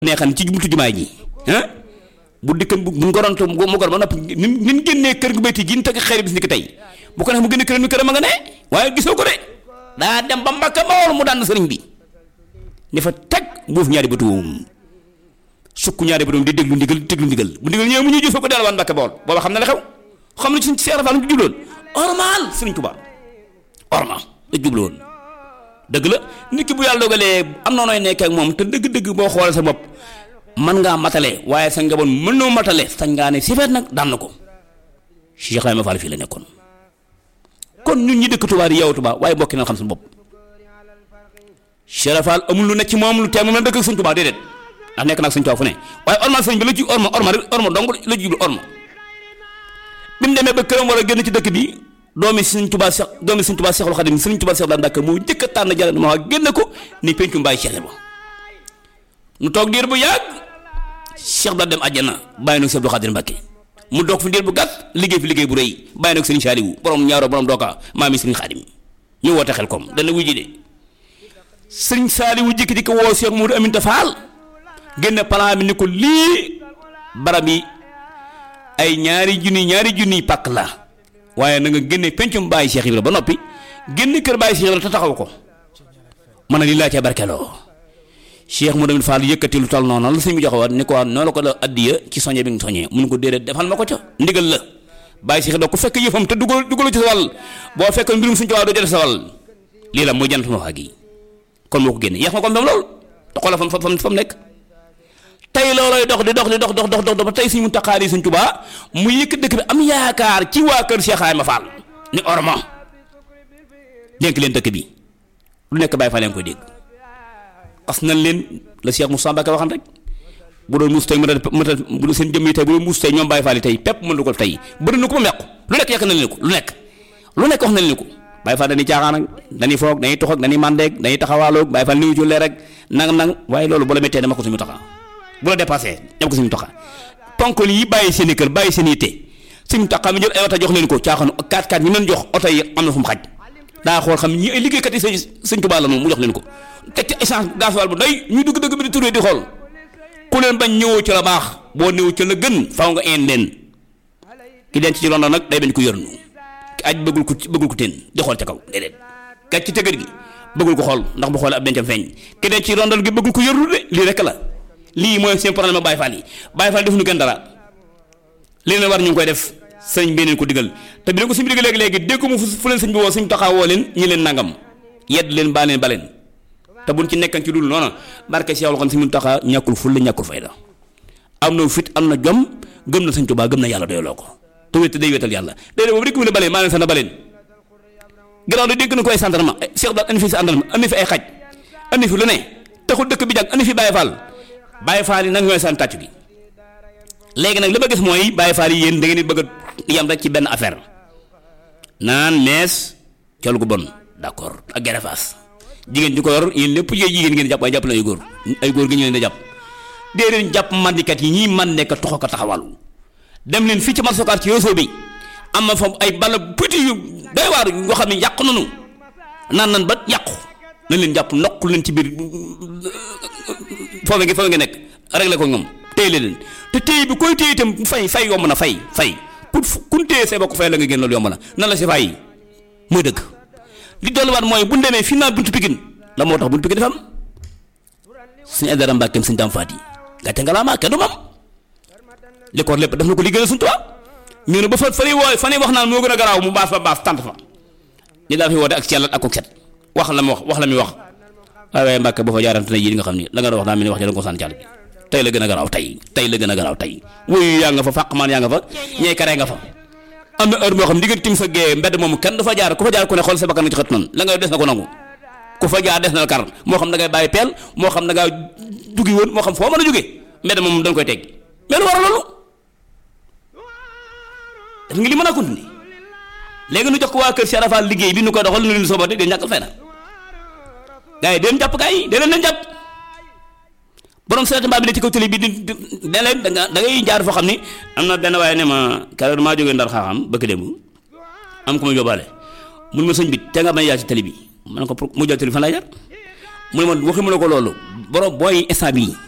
neexan ci buntu jumaay ji ah bu dikkan bu bu ngoronto mu gor ba noppi ni ni ñu génnee kër gu béyti gi ñu teg xeer bis ni ki tey bu ko neex mu génne këram mi këram a nga ne waaye gisoo ko de daa dem ba mbakka bawol mu daan sëriñ bi ni fa teg buuf ñaari bëtuum sukk ñaari bëtuum di déglu ndigal di déglu ndigal bu ndigal ñëwee mu ñuy jëfee ko delluwaat mbakka bawol booba xam na la xew xam na ci suñ seera faal mu jubloon ormal sëriñ Tuubaa ormal la jubloon dëgg la nit ki bu yàlla dogalee am na nooy nekkee ak moom te dëgg-dëgg boo xoolee sa bopp mën ngaa matale waaye sa njaboot mën noo matale sañ ngaa ne sifeet nag daan na ko Cheikh Ibrahima Fall fii la nekkoon kon ñun ñi dëkk Touba di yow Touba waaye bokki na xam suñu bopp Cheikh Fall amul lu ne ci moom lu tee moom la dëkk ak suñ Touba déedéet ndax nekk nag suñ Touba fu ne waaye orma sëñ bi la ci orma orma rek orma dong la jublu orma bi mu demee ba këram war a génn ci dëkk bi doomi Sëriñ Tuubaa Seex doomi Sëriñ Tuubaa Seexul Xadim Sëriñ Tuubaa Seex daan Mbàkke moo njëkk a tànn jàll ma génn ko ni pencu mbaay Cheikh ba nu toog diir bu yàgg Cheikh da dem àjjana bàyyi nag Sëriñ Abdou Xadir Mbàkke mu doog fi diir bu gàtt liggéey fi liggéey bu rëy bàyyi nag Sëriñ Saaliwu borom ñaaro borom dooka maami Sëriñ Xadim ñu woote xel kom dana wuji de Sëriñ Saaliwu jikki di ko woo Cheikh Moudou Aminta Fall génn plan bi ni ko lii barab yi ay ñaari junni ñaari junni pàkk la waaye na nga génne pencum bàyyi Cheikh Ibra ba noppi génne kër bàyyi Cheikh Ibra te taxaw ko man na lii laa cee barkeloo Cheikh mu demit Fall yëkkati lu tal noonu la suñ bi joxe waat ni ko waat noonu la ko la addiya ci soñe bi nga soñee mun ko déedéet defal ma ko ca ndigal la bàyyi Cheikh Ibra ku fekk yëfam te dugal dugalu ci sa wàll boo fekk mbirum suñ ci waa doo jël sa wàll lii la muy jant ma wax gi kon moo ko génne yeex ma ko mbam lool te xoolal fam fam fam nekk tey loolooy dox di dox di dox dox dox dox ba tey suñu taqaar yi suñ tubaa mu yëkk dëkk bi am yaakaar ci waa kër Cheikh Ibrahima Fall ni orma dénk leen dëkk bi lu nekk bàyyi fa leen koy dégg xas nañ leen la Cheikh Moussa Mbacke waxan rek bu doon muus tey mën a bu seen jëmm yi tey bu doon muus tey ñoom bàyyi faal yi tey pepp mën du ko tey bëri na ko ba mequ lu nekk yàq nañ leen ko lu nekk lu nekk wax nañ leen ko bàyyi faal dañuy caaxaan ak dañuy foog dañuy tox ak dañuy màndeeg dañuy taxawaaloog bàyyi faal niwu jullee rek nang nang waaye loolu bu la méttee dama ko suñu taxaa bu la dépassé dem ko suñu toxa ponkol yi bàyyi seen i kër bàyyi seen i yitte suñu taxaa mi jël ay oto jox leen ko caaxaanu 4x4 ñu leen jox oto yi am na fu mu xaj daa xool xam ñi ay liggéeykat yi sëñ sëñ Tuubaa la moom mu jox leen ko teg ci essence gasoil bu doy ñu dugg dëgg bi di turee di xool ku leen bañ ñëwoo ci la baax boo ñëwoo ci la gën faaw nga een leen ki denc ci London nag day bañ ko yërnu ki aj bëggul ko bëggul ko teen di xool ca kaw déedéet gàcc ci tëgër gi bëggul ko xool ndax bu xoolee ab dencam feeñ ki denc ci London gi bëggul ko yërnu de lii rek la lii mooy seen problème ak Baye Fall yi Baye Fall defuñu gën dara li leen war ñu ngi koy def sëñ bi leen ko digal te bi leen ko sëñ bi digal léegi léegi dégg mu fu leen sëñ bi woo sëñ taxawoo leen ñi leen nangam yedd leen baa leen ba leen te buñ ci nekkan ci dul noonu barke Cheikh xam sëñ taxaa ñàkkul ful la ñàkkul fayda am na fit am na jom gëm na sëñ Tuubaa gëm na yàlla doyloo ko te wét day wétal yàlla déedéet boobu rek mu ne baleen maa leen sana baleen gannaaw da dégg na ko ay sandarma Cheikh daal andi fi sandarma andi fi ay xaj andi fi lu ne taxul dëkk bi jàng andi fi Baye Fall Baye Fall yi nag ñooy seen tàcc gi léegi nag li ma gis mooy Baye Fall yi yéen da ngeen di bëgg a yam rek ci benn affaire naan mees col gu bon d'accord ak gerefaas jigéen ñi ko yor yéen lépp yooyu jigéen ngeen jàpp waaye jàpp na ay góor ay góor gi ñu leen di jàpp déedéet jàpp mandikat yi ñii man nekk toxo ko taxawalu dem leen fii ci marsokaar ci réseau bi am na fa ay bala petit yu doy waar yoo xam ne yàqu nañu naan nan ba yàqu nañ leen jàpp nokk leen ci biir foofu nga foofu nga nekk réglé ko ñoom téye leen te téye bi koy téye itam fay fay yomb na fay fay pour kun téye say bokk fay la nga génn loolu yomb na nan la si fay mooy dëgg li dolliwaat mooy bu ñu demee fii naa buntu Pikine la moo tax buntu Pikine dafa am suñu Aydara Mbàkkeem suñu Daam Faati gàcce nga laa maa kenn du mam li ko lépp def na ko liggéeyal suñu tubaab ñu ne ba fa fa lay wooy fa lay wax naan moo gën a garaaw mu baas fa baas tant fa ni daa fi woote ak cellat ak ko set wax la mu wax wax la muy wax waaye waaye Mbàkke ba fa jaarante ne yii nga xam ni la nga wax daa mel ni wax ja da nga ko sànni càll bi tey la gën a garaaw tey tey la gën a garaaw tey wuyu yaa nga fa fàqmaan yaa nga fa ñee karee nga fa am na heure moo xam diggante tim sa gée mbedd moomu kenn du fa jaar ku fa jaar ku ne xool sa bakkan nga ci xët noonu la ngay des na ko nangu ku fa jaar des na la kar moo xam da ngay bàyyi peel moo xam da ngaa jugi woon moo xam foo mën a jóge mbedd moom dañ koy teg mais lu war a loolu def nga li mën a continuer léegi nu jox ko waa kër Cheikh Rafal liggéey bi nu koy doxal nu leen soobate de ñàkkal fay na gars yi den jàpp gars yi den leen jàpp borom seet mbaa bi ne ci kaw télé bi di ne leen da nga da ngay jaar foo xam ni am na benn waaye ne ma keroog maa jógee ndar xaaxam bëgg démb am ko ma yóbbaale mun ma sëñ bi te nga bañ a jaar ci télé bi ma ne ko pour mu jël télé fan lay jaar mu ne ma waxi mu ne ko loolu borom booy instant bii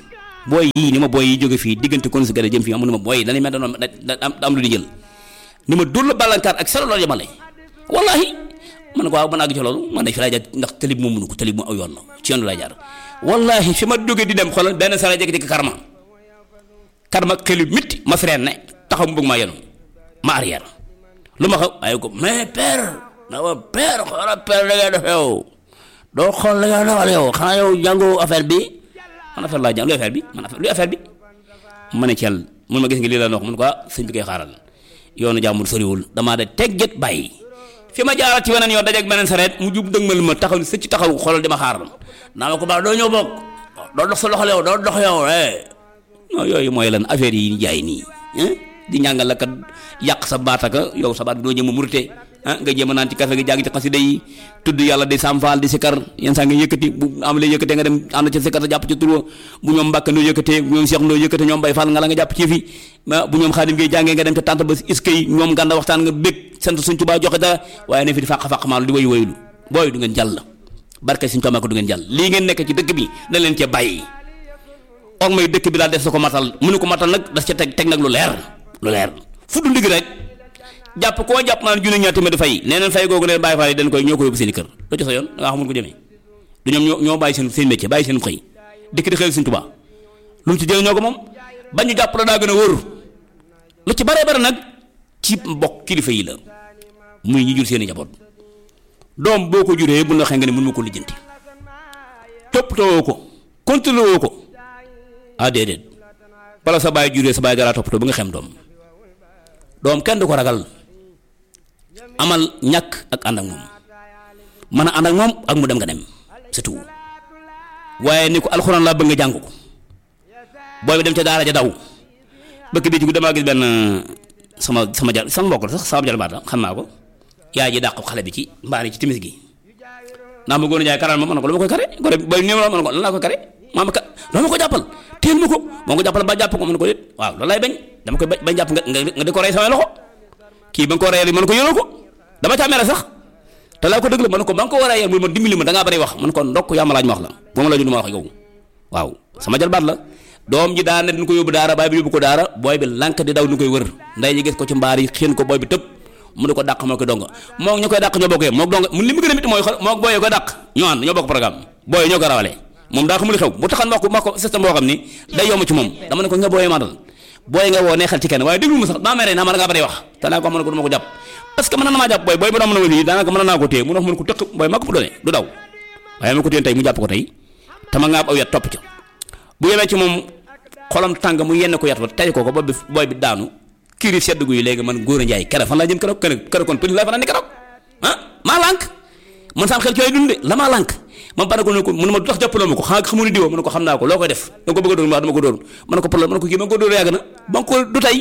booy yii ni ma booy yi jóge fii diggante kon si gën a jëm fii amu ni ma booy yi dañuy mel da da am lu di jël ni ma dóor la bàllankaar ak selo loolu yemale wallahi man ko waaw man àgg ci loolu man de fi laay jaar ndax tali bi moom mënu ko tali bi mu aw yoon la ci yoon laay jaar wallahi fi ma jóge di dem xoolal benn sara jékki-jékki karma karma xelu mitti ma freen ne taxaw mu bëgg maa yenu ma arrière lu ma xaw waaye ko mais père na ma père xoolal père la ngay def yow doo xool la ngay dawal yow xanaa yow jàngoo affaire bi man affaire laa jàng luy affaire bi man affaire luy affaire bi ma ne ci yàlla mun ma gis nga lii la wax mun ko sëñ bi koy xaaral yoonu jàmbur soriwul damaa de tegget bàyyi fi ma jaaral ci weneen yoon dajeeg beneen sareet mu jub dëgmal ma taxaw ni sëcc taxaw xoolal di ma xaaral naa ma ko baax doo ñëw bokk doo dox sa loxo yow doo dox yow eh non yooyu mooy lan affaire yi jaay nii di ñàngal la kat yàq sa baataka yow sa baat bi doo jëm a murte ah nga jéem a naan ci kafe gi jàng ci xasida yi tudd yàlla di samfaal di sikar yenn saa nga yëkkati bu am la yëkkatee nga dem ànd ci sikar sa jàpp ci tur bu ñoom mbàkk noo yëkkatee bu ñoom seex noo yëkkatee ñoom bay faal nga la nga jàpp ci fi bu ñoom xaadim ngay jàngee nga dem ca tànt ba iska yi ñoom gànda waxtaan nga bég sant suñ tubaa joxe dara waaye ne fi di fàq fàq maalu di wayu wayulu booy du ngeen jàll barke suñ tubaa ko du ngeen jàll lii ngeen nekk ci dëkk bi na leen cee bàyyi or may dëkk bi daal def sa ko matal mënu ko matal nag das ca teg teg nag lu leer lu leer fu du ndig rek jàpp koo jàpp naan junne ñaar téeméer fay nee neen fay googu leen bàyyi faale dañ koy ñoo ko yóbbu seen i kër loo ci sa yoon da ngaa xamul ko jëmee du ñoom ñoo ñoo bàyyi seen seen métier bàyyi seen xëy dëkk di xëy suñ tubaa lu mu ci jëlee ñoo ko moom bañ ñu jàpp la daa gën a wóor lu ci bare bare nag ci mbokk kilifa yi la muy ñi jur seen i njaboot doom boo ko juree bu la waxee nga ne mën ma ko lijjanti toppatoo ko contrôlé woo ko ah déedéet bala sa baay juree sa baay dara toppatoo ba nga xem doom doom kenn du ko ragal amal ñàkk ak ànd ak moom mën a ànd ak moom ak mu dem nga dem c'est tout waaye ni ko alxuraan laa bëgg nga jàng ko booy bi dem ca daara ja daw bëkk bi ci damaa gis benn sama sama jar sama mbokk la sax sama jar baat la xam naa ko yaay ji dàq xale bi ci mbaari ci timis gi naa ma góor a jaay karal ma mën na ko lu ma koy kare góor booy néew la mën na ko lan laa koy kare maa ma ka doo ma ko jàppal téel ma ko moo ko jàppal ba jàpp ko mën ko déet waaw loolu lay bañ dama koy bañ jàpp nga nga di ko rey samay loxo kii ba nga ko reyal mën ko yónoo ko dama caa mere sax te laa ko dëgg la mën ko ba nga ko war a yar mu ma dimbali ma da ngaa bari wax mën ko ndokk yaa ma laaj ma wax la boo ma laaju du ma wax yow waaw sama jalbaat la doom ji daana dañ ko yóbbu daara baay bi yóbbu ko daara booy bi lànk di daw ñu koy wër nday ñi gis ko ci mbaar yi xiin ko booy bi tëb mu ne ko dàq moo ko donga moo ñu koy dàq ñoo bokk moo donga mu li mu gën a mit mooy moo booyee ko dàq ñoo ànd ñoo bokk programme booyee ñoo ko rawalee moom daa xamul xew bu taxan wax ko wax ko système boo xam ni day yomb ci moom dama ne ko nga booyee mandal booy nga woo neexal ci kenn waaye déglu ma sax daa mere naa ma da ngaa bari wax te naa ko xam ne ko du ma ko jàpp parce que mën na maa jàpp booy booy ba daa mën a wëli daanaka mën naa ko téye mu wax mën ko tëq booy maa ko doone du daw waaye ma ko téye tey mu jàpp ko tey te ma ngaab aw yat topp ca bu yemee ci moom xolam tàng mu yenn ko yat ba tey ko ko booy bi booy bi daanu kiri sedd gu yi léegi man góor a njaay kere fan laa jëm keroog kere kere kon pëli laa fanaan ni keroog ah maa lànk man sam xel ci lay dunde la maa lànk man ba ne ko ne ko mu ne ma du tax jàppaloo ma ko xanaa xamu ni diwoo ma ne ko xam naa ko loo koy def da nga ko bëgg a dóor ma dama ko dóor ma ne ko problème ma ne ko kii ma ko dóor yàgg na ba nga ko du tey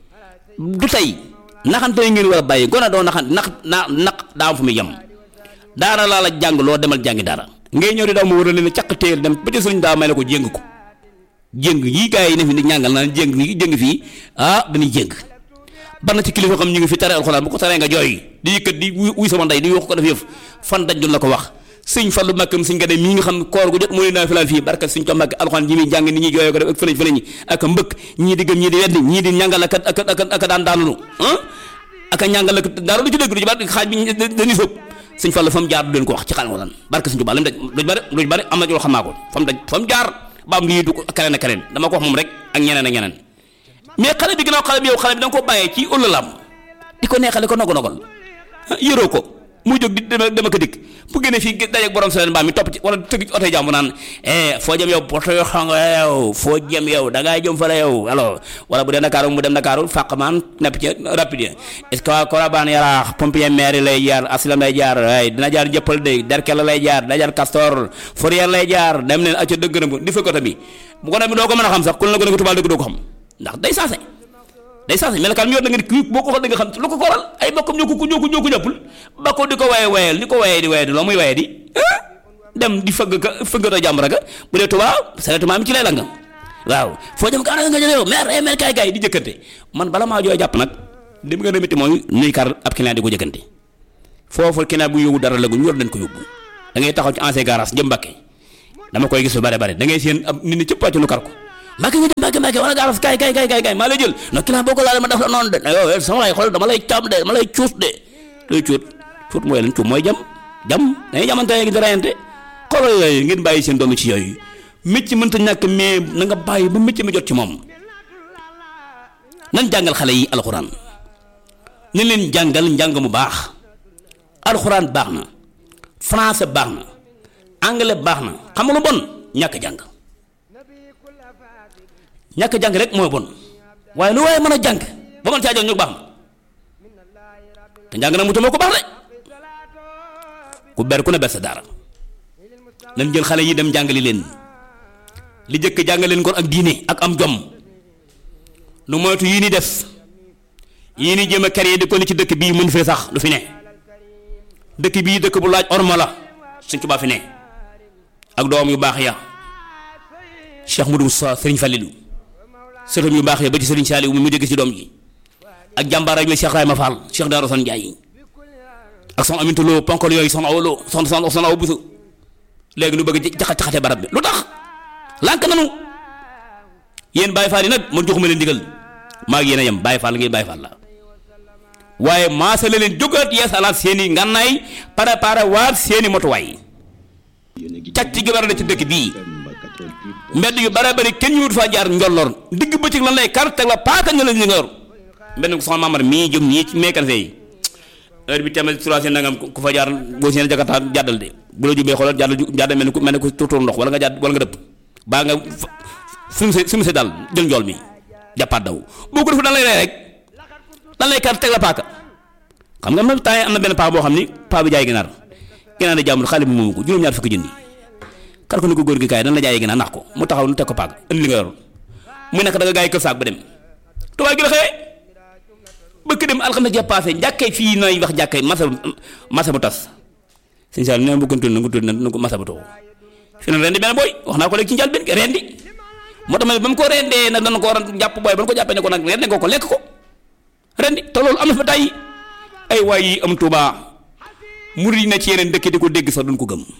du tey naxante yi ngeen war a bàyyi gone doo naxante nax na naq daa am fu muy yem daara laa la jàng loo demal jàngi daara ngay ñëw di daw ma war a leen caq téel dem ba ci sëriñ daa may la ko jéng ko jéng yii gars yi ne fi di ñàngal naan jéng fii jéng fii ah dañuy jéng ban na ci kilifa xam ñu ngi fi tere alxuraan bu ko taree nga jooy di yëkkat di wuy sama ndey di wax ko def yëf fan daj la ko wax sëñ Fallu Mbàkke sëñ Gade mii nga xam koor gu jot mu ne naa fi laan fii barkat sëñ ko Mbàkke alxuraan ji muy jàng nit ñi jooyoo ko def ak fëleñ fëleñ ak mbëkk ñii di gëm ñii di weddi ñii di ñàngal ak ak ak ak daan daanulu ah ak a ñàngal ak dara du ci dégg du ci bari xaaj bi dañuy sóob sëñ Fallu fa mu jaar du leen ko wax ci xalxuraan barkat sëñ Tuubaa lam daj lu bari lu bari am na ci loo xam naa ko fa mu daj fa mu jaar ba am lii du ko keneen ak keneen dama ko wax moom rek ak ñeneen ak ñeneen mais xale bi ginnaaw xale bi yow xale bi da nga ko bàyyee ci ëllalam di ko neexale ko nogo nogal yëroo ko muy jóg di dama dama ko dikk bu génnee fii dajeeg borom seen mbaam mi topp ci wala tëgg ci oto jàmbu naan eh foo jëm yow poto yoo xam nga yow foo jëm yow da ngaa jëm fa la yow alors wala bu dee Dakar mu dem Dakar fàq maan nepp ci rapide est ce que waa Korabaan yaraax pompier maire lay jaar asilam lay jaar waaye dina jaar jëppal de derkel lay jaar dina jaar Castor Fourier lay jaar dem leen acca dëgg na di fekk oto bi bu ko demee doo ko mën a xam sax ku la ko nekk tubaab dëgg doo ko xam ndax day saase day saase melokaan mi yor da nga kii boo ko xool da nga xam lu ko koral ay bokkam ñoo ko ñoo ko ñoo ko jàppul ba ko di ko waye wayel di ko waye di waye di loo muy waye di dem di fëgg ka fëggatoo jàmbara ga bu dee tubaab seulement mi ci lay langam waaw foo jëm kaa nga jëlee yow mer ay mer kaay kaay di jëkkante man bala maa jooy jàpp nag li mu gën a métti mooy nuy kar ab client di ko jëkkante foofu client bu yóbbu dara la gu ñu war dañ ko yóbbu da ngay taxaw ci ancien garage jëm Mbàkke dama koy gis lu bare bare da ngay seen ab nit ñi cëpp wàcc nu kar ko mbàkke nga jëm mbàkke mbàkke wala gaaras kaay kaay kaay kaay maa lay jël non ki laa boo ko laal ma def la noonu de yow sama lay xool dama lay caam de dama lay cuus de luy cuut cuut mooy lan cuut mooy jam jam dañuy jamante gi di rayante xoolal yooyu ngeen bàyyi seen doomu ci yooyu mécc mënta ñàkk mais na nga bàyyi ba mécc mi jot ci moom nan jàngal xale yi alxuraan nañ leen jàngal njàng mu baax alxuraan baax na français baax na anglais baax na xam nga lu bon ñàkk jàng ñàkk jàng rek mooy bon waaye lu waaye mën a jàng ba mën caa jàng ñu baax na te njàng nag mu tamoo ko baax de ku ber ku ne ber sa daara nañ jël xale yi dem jàngali leen li jëkk jàngal leen kon ak diine ak am jom nu moytu yii ni def yii ni jéem a kër yi di ko ni ci dëkk bii mën fee sax lu fi ne dëkk bii dëkk bu laaj orma la Sëñ Tuubaa fi ne ak doom yu baax ya Cheikh Modou Moussa Sëriñ Fallilu sëtam yu baax ya ba ci Sëriñ Saaliw mu dégg ci doom ji ak jàmbaar ak la Cheikh Rayma Fall Cheikh Daaro San Njaay ak son aminta loo ponkol yooyu son aw loo son son son aw busu léegi nu bëgg jaxat jaxate barab bi lu tax lànk nanu yéen Baye Fall yi nag man joxuma leen digal maa ngi yéen a yem Baye Fall ngay Baye Fall la waaye maasa la leen jógaat yeesalaat seen i ngànnaay préparé waat seen i motuwaay càcc gi war a ci dëkk bii mbedd yu bare bari kenn ñu wut faa jaar njolloor digg bëccëg lan lay kar teg la paaka nga la ñu nga yor mbedd ko soxna Mamar mii jëm nii ci mécanicien yi heure bi tamit trois nangam ku fa jaar boo seen jakarta jàddal de bu la jubee xoolal jàddal jàddal mel ni ku mel ni ku tuutur ndox wala nga jàdd wala nga dëpp baa nga sumu se sumu se daal jël njool mi jàppaat daw boo ko def dan lay rey rek dan lay kar teg la paaka xam nga am na temps yi am na benn paa boo xam ni paa bi jaay ginaar ginaar di jàmbur xale bi moomu ko juróom-ñaar fukki junni kar ko ni ko góor gi kaay dan la jaayee ginaar nax ko mu taxaw nu teg ko paaka indi li nga yor muy nekk da nga gaay kër saak ba dem tubaab gi la xëyee bëkk dem alxames ja passé njàkkee fii nay wax jàkkee masa masa bu tas sëñ Sall nee na bëggoon tudd na nga tudd na ko masa bu too fi na rendi benn booy wax naa ko léegi ci njàl benn rendi moo tax ma ba mu ko rendee nag dana ko war a jàpp booy ba mu ko jàppee ne ko nag rendi ko ko lekk ko rendi te loolu am na fa tey ay waay yi am Tuubaa murid yi na ci yeneen dëkk di ko dégg sax duñ ko gëm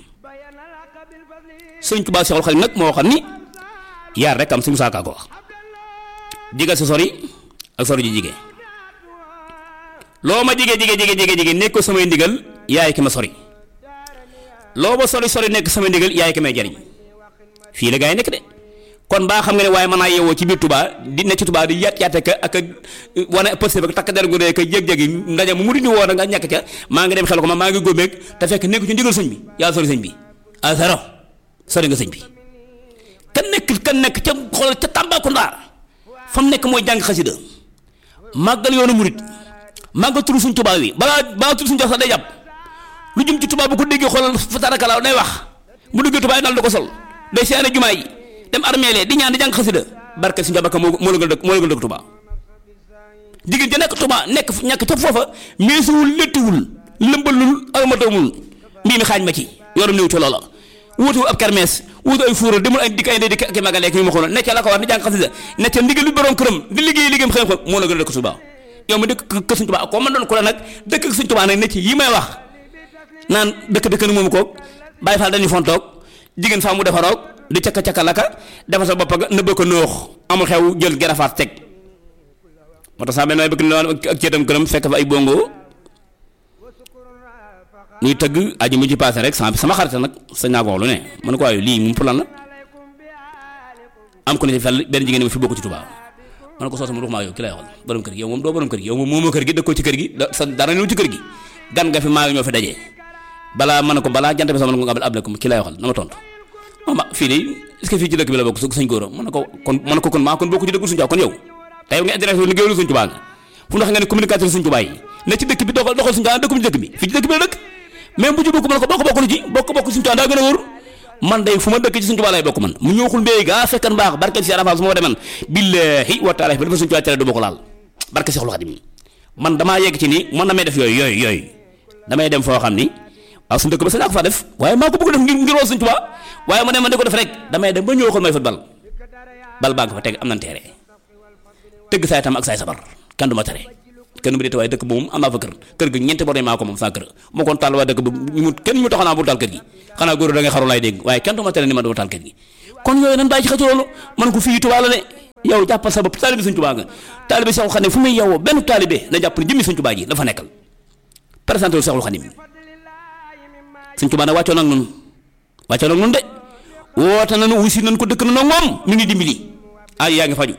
sëñ Tuubaa Seexul Xadiim nag moo xam ni yaar rek am si Musaa Ka ko wax digal sa sori ak sori ji jigéen loo ma jige jige jige jige jige nekk ko samay ndigal yaay ki ma sori loo ma sori sori nekk samay ndigal yaay ki may jariñ fii la gaa yi nekk de kon baa xam nga ne waaye mën naa yeewoo ci biir Touba di ne ci Touba di yaat yaate ka ak wane pëste ba takk der gu dee ka jég-jégi ndaje mu mu di woo nga ñàkk ca maa ngi dem xel ko ma maa ngi góobeeg te fekk nekk ci ndigal sëñ bi yaa sori sëñ bi a zéro sori nga sëñ bi kan nekk kan nekk ca xoolal ca Tambacounda fa mu nekk mooy jàng xasida màggal yoonu murit màggal turu suñ Touba wi balaa balaa turu suñ jox sax day jàpp lu jëm ci Touba bu ko déggee xoolal fa tarakalaaw day wax bu duggee Touba yi daal da ko sol day seene jumaa yi dem armeele di ñaan di jàng xasida barke suñu jabaka moo moo la gën a dëkk moo la gën a dëkk Touba jigéen ja nekk Touba nekk ñàkk ca foofa meesuwul léttuwul lëmbalul almatawul mbii mi xaaj ma ci yorom néew ci loola wuutu ab kermees wuutu ay fuura demul ay dikk ay ndey dikk ak magale ak yu ma xool ne ca la ko war di jàng xasida ne ca ndigal lu borom këram di liggéey liggéeyam xëy ko moo la gën a dëkk Touba yow ma dëkk kër Sëñ Touba ko man doon ko la nag dëkk Sëñ Touba nag ne ci yi may wax naan dëkk dëkk ni moomu ko Baay Faal dañuy fontoog jigéen faa mu defaroog di caka caka laka defar sa bopp nga nëbba ko noox amul xew jël gerafaat teg moo tax saa benn waay bëgg na ak ceetam këram fekk fa ay bongo ñuy tëgg aji mu ci passé rek sama sama xarit nag sañ naa ko wax lu ne man ko waaye lii moom pour lan la am ko ne ci fel benn jigéen ma fi bokk ci Touba man ko soosu mu maa yow ki lay waxal borom kër gi yow moom doo borom kër gi yow moom moomoo kër gi dëkkoo ci kër gi sa dara ñëw ci kër gi gan nga fi maa ngi ñoo fi dajee balaa man ko balaa jant bi sama nga abal ko ki lay waxal na ma tontu ma fii de est-ce que fii ci dëkk bi la bokk suñ góor mën na ko kon mën na ko kon maa kon bokku ci dëkk suñ Tuubaa kon yow tey nga intéressé liggéeyul suñ Tuubaa nga fu ndax nga ne communicateur suñ Tuubaa yi ne ci dëkk bi doxal doxal suñ Tuubaa dëkkum ci dëkk bi fii ci dëkk bi la dëkk même bu ci bokk mën ko bokk bokk lu ci bokk bokk suñ Tuubaa daa gën a wóor man day fu ma dëkk ci suñ Tuubaa lay bokk man mu ñëwxul mbéy gaa fekkan baax barke si arafa su ma deman billahi wa taala ba dafa suñ Tuubaa tere du bokk laal barke Seexul Xadiim man damaa yegg ci ni man damay def yooyu yooyu yooyu damay dem foo xam ni waaw suñu dëkk ba sax naa ko faa def waaye maa ko bëgg def ngir ngir woo suñ Tuubaa waaye ma ne ma di ko def rek damay dem ba ñëw xool may football bal baa nga fa teg am nañ teere tëgg saay tam ak saay sabar kenn du ma tere kenn mu dee waaye dëkk moom am naa fa kër kër gi ñeenti bor maa ko moom saa kër moo koon taal waa dëkk ba mu kenn ñu mu taxanaa bu taal kër gi xanaa góor da ngay xaru laay dégg waaye kenn du ma tere ni ma dama taal kër gi kon yooyu nan bàyyi ci xëcc loolu man ko fii Tuubaa la de yow jàppal sa bopp taalibe Sëñ Tuubaa nga taalibe Seexul Xadim fu muy yowoo benn taalibe na jàpp ne jëmmi Sëñ Tuubaa ji dafa nekkal présenté lu Seexul Xadim Sëñ Tuubaa nag wàccoo nag noonu wàccoo nag noonu de woote nañu wusi nañ ko dëkk na nag moom mi ngi dimbali ay yaa ngi faju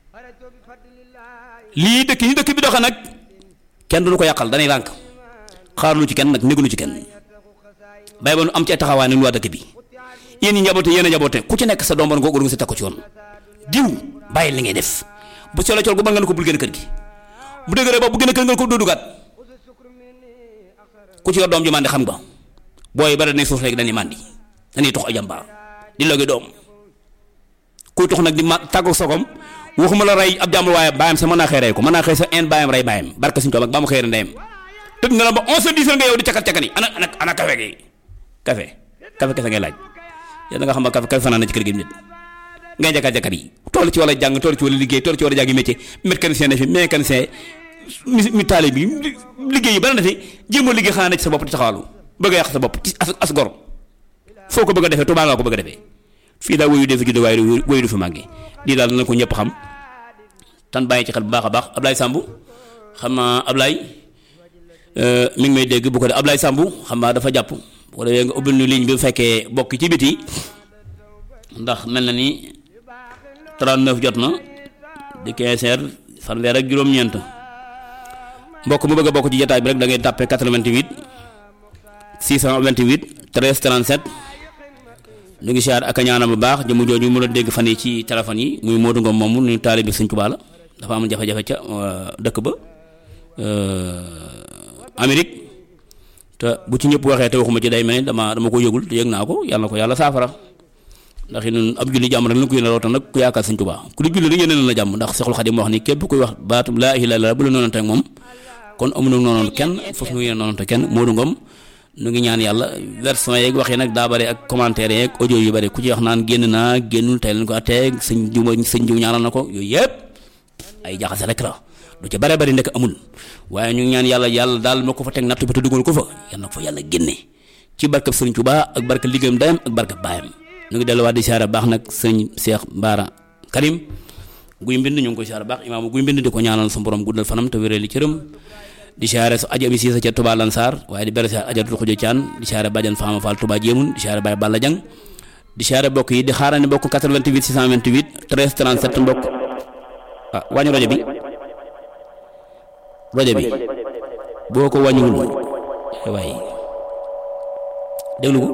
lii dëkk yi dëkk bi doxe nag kenn duñu ko yàqal danay lànk xaarlu ci kenn nag négulu ci kenn bay ba nu am ci ay taxawaay nañu waa dëkk bi yéen ñi njaboote yéen a njaboote ku ci nekk sa doom ba nga ko organisé teg ko ci yoon diw bàyyi li ngay def bu solo col gu ba nga ne ko bul gën a kër gi bu dëgëree ba bu gën a kër nga ko doo dugaat ku ci yor doom ji màndi xam nga booy bari nañ suuf léegi dañuy màndi dañuy tox ay jàmbaar di logi doom kuy tox nag di ma tàggu sogom waxuma la rey ab jàmbur waaye bàyyam sa mën naa xëy rey ko mën naa xëy sa en bàyyam rey bàyyam barka suñu toom ak ba mu xëy ndeyam tëdd nga la ba onze heures dix heures nga yow di cakat cakat yi ana ana ana café gi café café kese ngay laaj yéen nga xam ne café café fanaan na ci kër gi nit ngay jakat jakat yi toll ci wala jàng toll ci wala liggéey toll ci wala jàngi métier mécanicien ne fi mécanicien mi mi taali bi liggéey yi bari na fi jéemoo liggéey xanaa ne ci sa bopp di taxawalu bëgg a yàq sa bopp ci as as gor foo ko bëgg a defee Tuubaa nga ko bëgg a defee fii daal woyu defi judd waaye woyu du fi màggee lii daal na ko ñëpp xam tan bàyyi ci xel bu baax a baax Ablaye Samb xam naa Ablaye mi ngi may dégg bu ko def Ablaye Samb xam naa dafa jàpp wala nga ubbil nu ligne bi bu fekkee bokk ci biti ndax mel na ni 39 jot na di 15 heures fanweer ak juróom-ñeent mbokk mu bëgg a bokk ci jotaay bi rek da ngay tàppe 88 628 13 37 ñu ngi siyaar ak a ñaanal bu baax jëmu jooju mu la dégg fan yi ci téléphone yi muy Modou Ngom moomu ñu taalibe Sëñ Tuubaa la dafa am jafe-jafe ca dëkk ba Amérique te bu ci ñëpp waxee te waxuma ci day mel ni dama dama ko yëgul te yëg naa ko yàlla na ko yàlla saafara ndax ñun ab julli jàmm rek la ko yéene rawatina nag ku yaakaar Sëñ Tuubaa ku di julli rek yéene la jàmm ndax Seexul Xadim wax ni képp kuy wax baatu laa ilaaha illallaah bu la noonante ak moom kon amuñu noonu kenn foofu nu yéene noonante kenn Modou Ngom nu ngi ñaan yàlla version yeeg wax yi nag daa bare ak commentaire yeeg audio yu bare ku ci wax naan génn naa génnul tey leen ko atteeg sëñ jiw sëñ jiw ñaanal na ko yooyu yëpp ay jaxase rek la lu ci bare bari nekk amul waaye ñu ngi ñaan yàlla yàlla daal ma ko fa teg natt bi te dugal ko fa yàlla na ko fa yàlla génne ci barkab sëriñ Tuubaa ak barkab liggéeyam dayam ak barkab baayam ñu ngi delluwaat di siyaare baax nag sëñ Cheikh Bara Karim guy mbind ñu ngi koy siyaare baax imaamu guy mbind di ko ñaanal sa borom guddal fanam te wéral li cëram di siyaare su aja bi siisa ca Touba Lansar waaye di bere siyaare ajatul xujo caan di siyaare bàjjan Faama Fall Touba jéemun di siyaare Baye Balla Jang di siyaare bokk yi di xaarane bokk 88 628 13 37 mbokk ah wàññi rajo bi rajo bi boo ko wàññiwul waaye déglu ko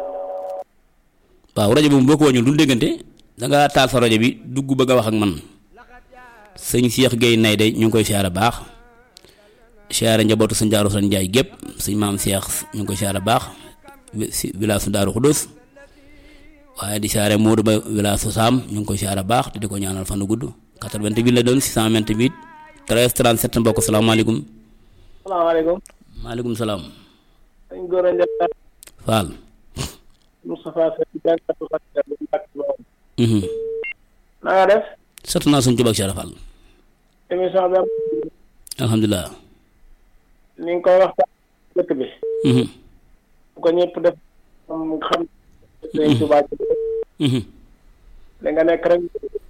waaw rajo bi moom boo ko wàññiwul du déggante da nga taal sa rajo bi dugg bëgg a wax ak man sëñ Cheikh Gueye nay de ñu ngi koy siyaare baax siyaare njabootu sëñ Daaru San Njaay gépp sëñ maam Cheikh ñu ngi koy siyaare baax si village su Daaru Xudus waaye di siyaare Moodu Ba village su Saam ñu ngi koy siyaare baax te di ko ñaanal fan gudd 88 la doon 628 13 37 mbokk salaamaaleykum. salaamaaleykum. maaleykum salaam. sëñ Gora Ndiaye. Fall. Moustapha Seck jàngatu xasida bu Mbàkke Bawol. na nga def. sant naa suñu Tuubaa ak Cheikh Fall. émission bi am. alhamdulilah. ni nga koy waxtaan dëkk bi. bu ko ñëpp def moom nga xam. sëñ Tuubaa ci li nga nekk rek.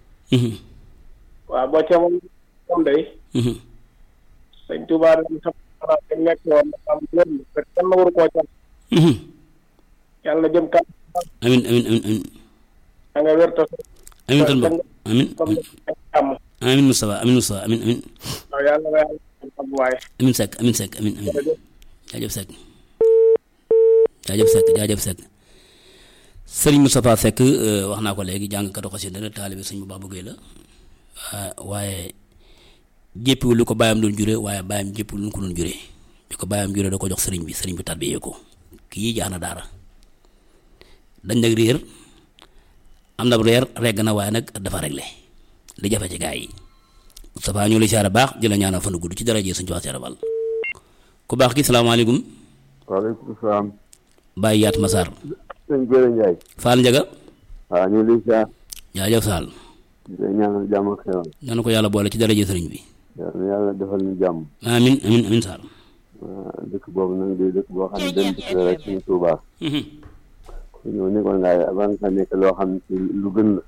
waaw boo ca moom moom day. sëñ Tuubaa dañ xam xanaa dañ nekk woon am lépp rek kenn waru koo ca. yàlla jëm kan. amin amin amin amin da nga wér te. amin tan bokk amin comme am. amin Moustapha amin Moustapha amin amin waaw yàlla na yàlla am waaye. amin Seck amin Seck amin amin jaajëf Seck jaajëf Seck jaajëf Seck sëriñ Moustapha Seck wax naa ko léegi jàngkatu xasida la taalibe sëñ bu baax bëggee la waaye jéppiwul lu ko bàyyam doon jure waaye bàyyam jéppiwul lu ko doon jure li ko bàyyam jure da ko jox sëriñ bi sëriñ bi tarbiyee ko kii jaax na daara dañ nag réer am na reer regg na waaye nag dafa réglé li jafe ci gaa yi Moustapha ñu lay siyaare baax di la ñaanal fan gudd ci dara jee suñu ci wax siyaare bal ku baax ki salaamaaleykum waaleykum salaam. Baye Yaat Massar sëñ Gora Ndiaye. Fall Ndiaga waaw ñu ngi lay siyaar. jaajëf Sall di lay ñaanal jàmm ak xewal. ñaan ko yàlla boole ci dara jee sëriñ bi yàlla na yàlla defal ñu jàmm. amin amin amin Sall waaw dëkk boobu nag di dëkk boo xam ne benn dëkk la rek suñu Tuubaa. ñëw nekkoon ngaa avant nga nekk loo xam ne lu gën la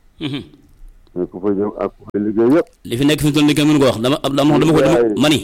mais ku fa jëm ak ku fa liggéey yëpp li fi nekk fi mu toll nii kenn mënu ko wax dama dama dama ko dama mani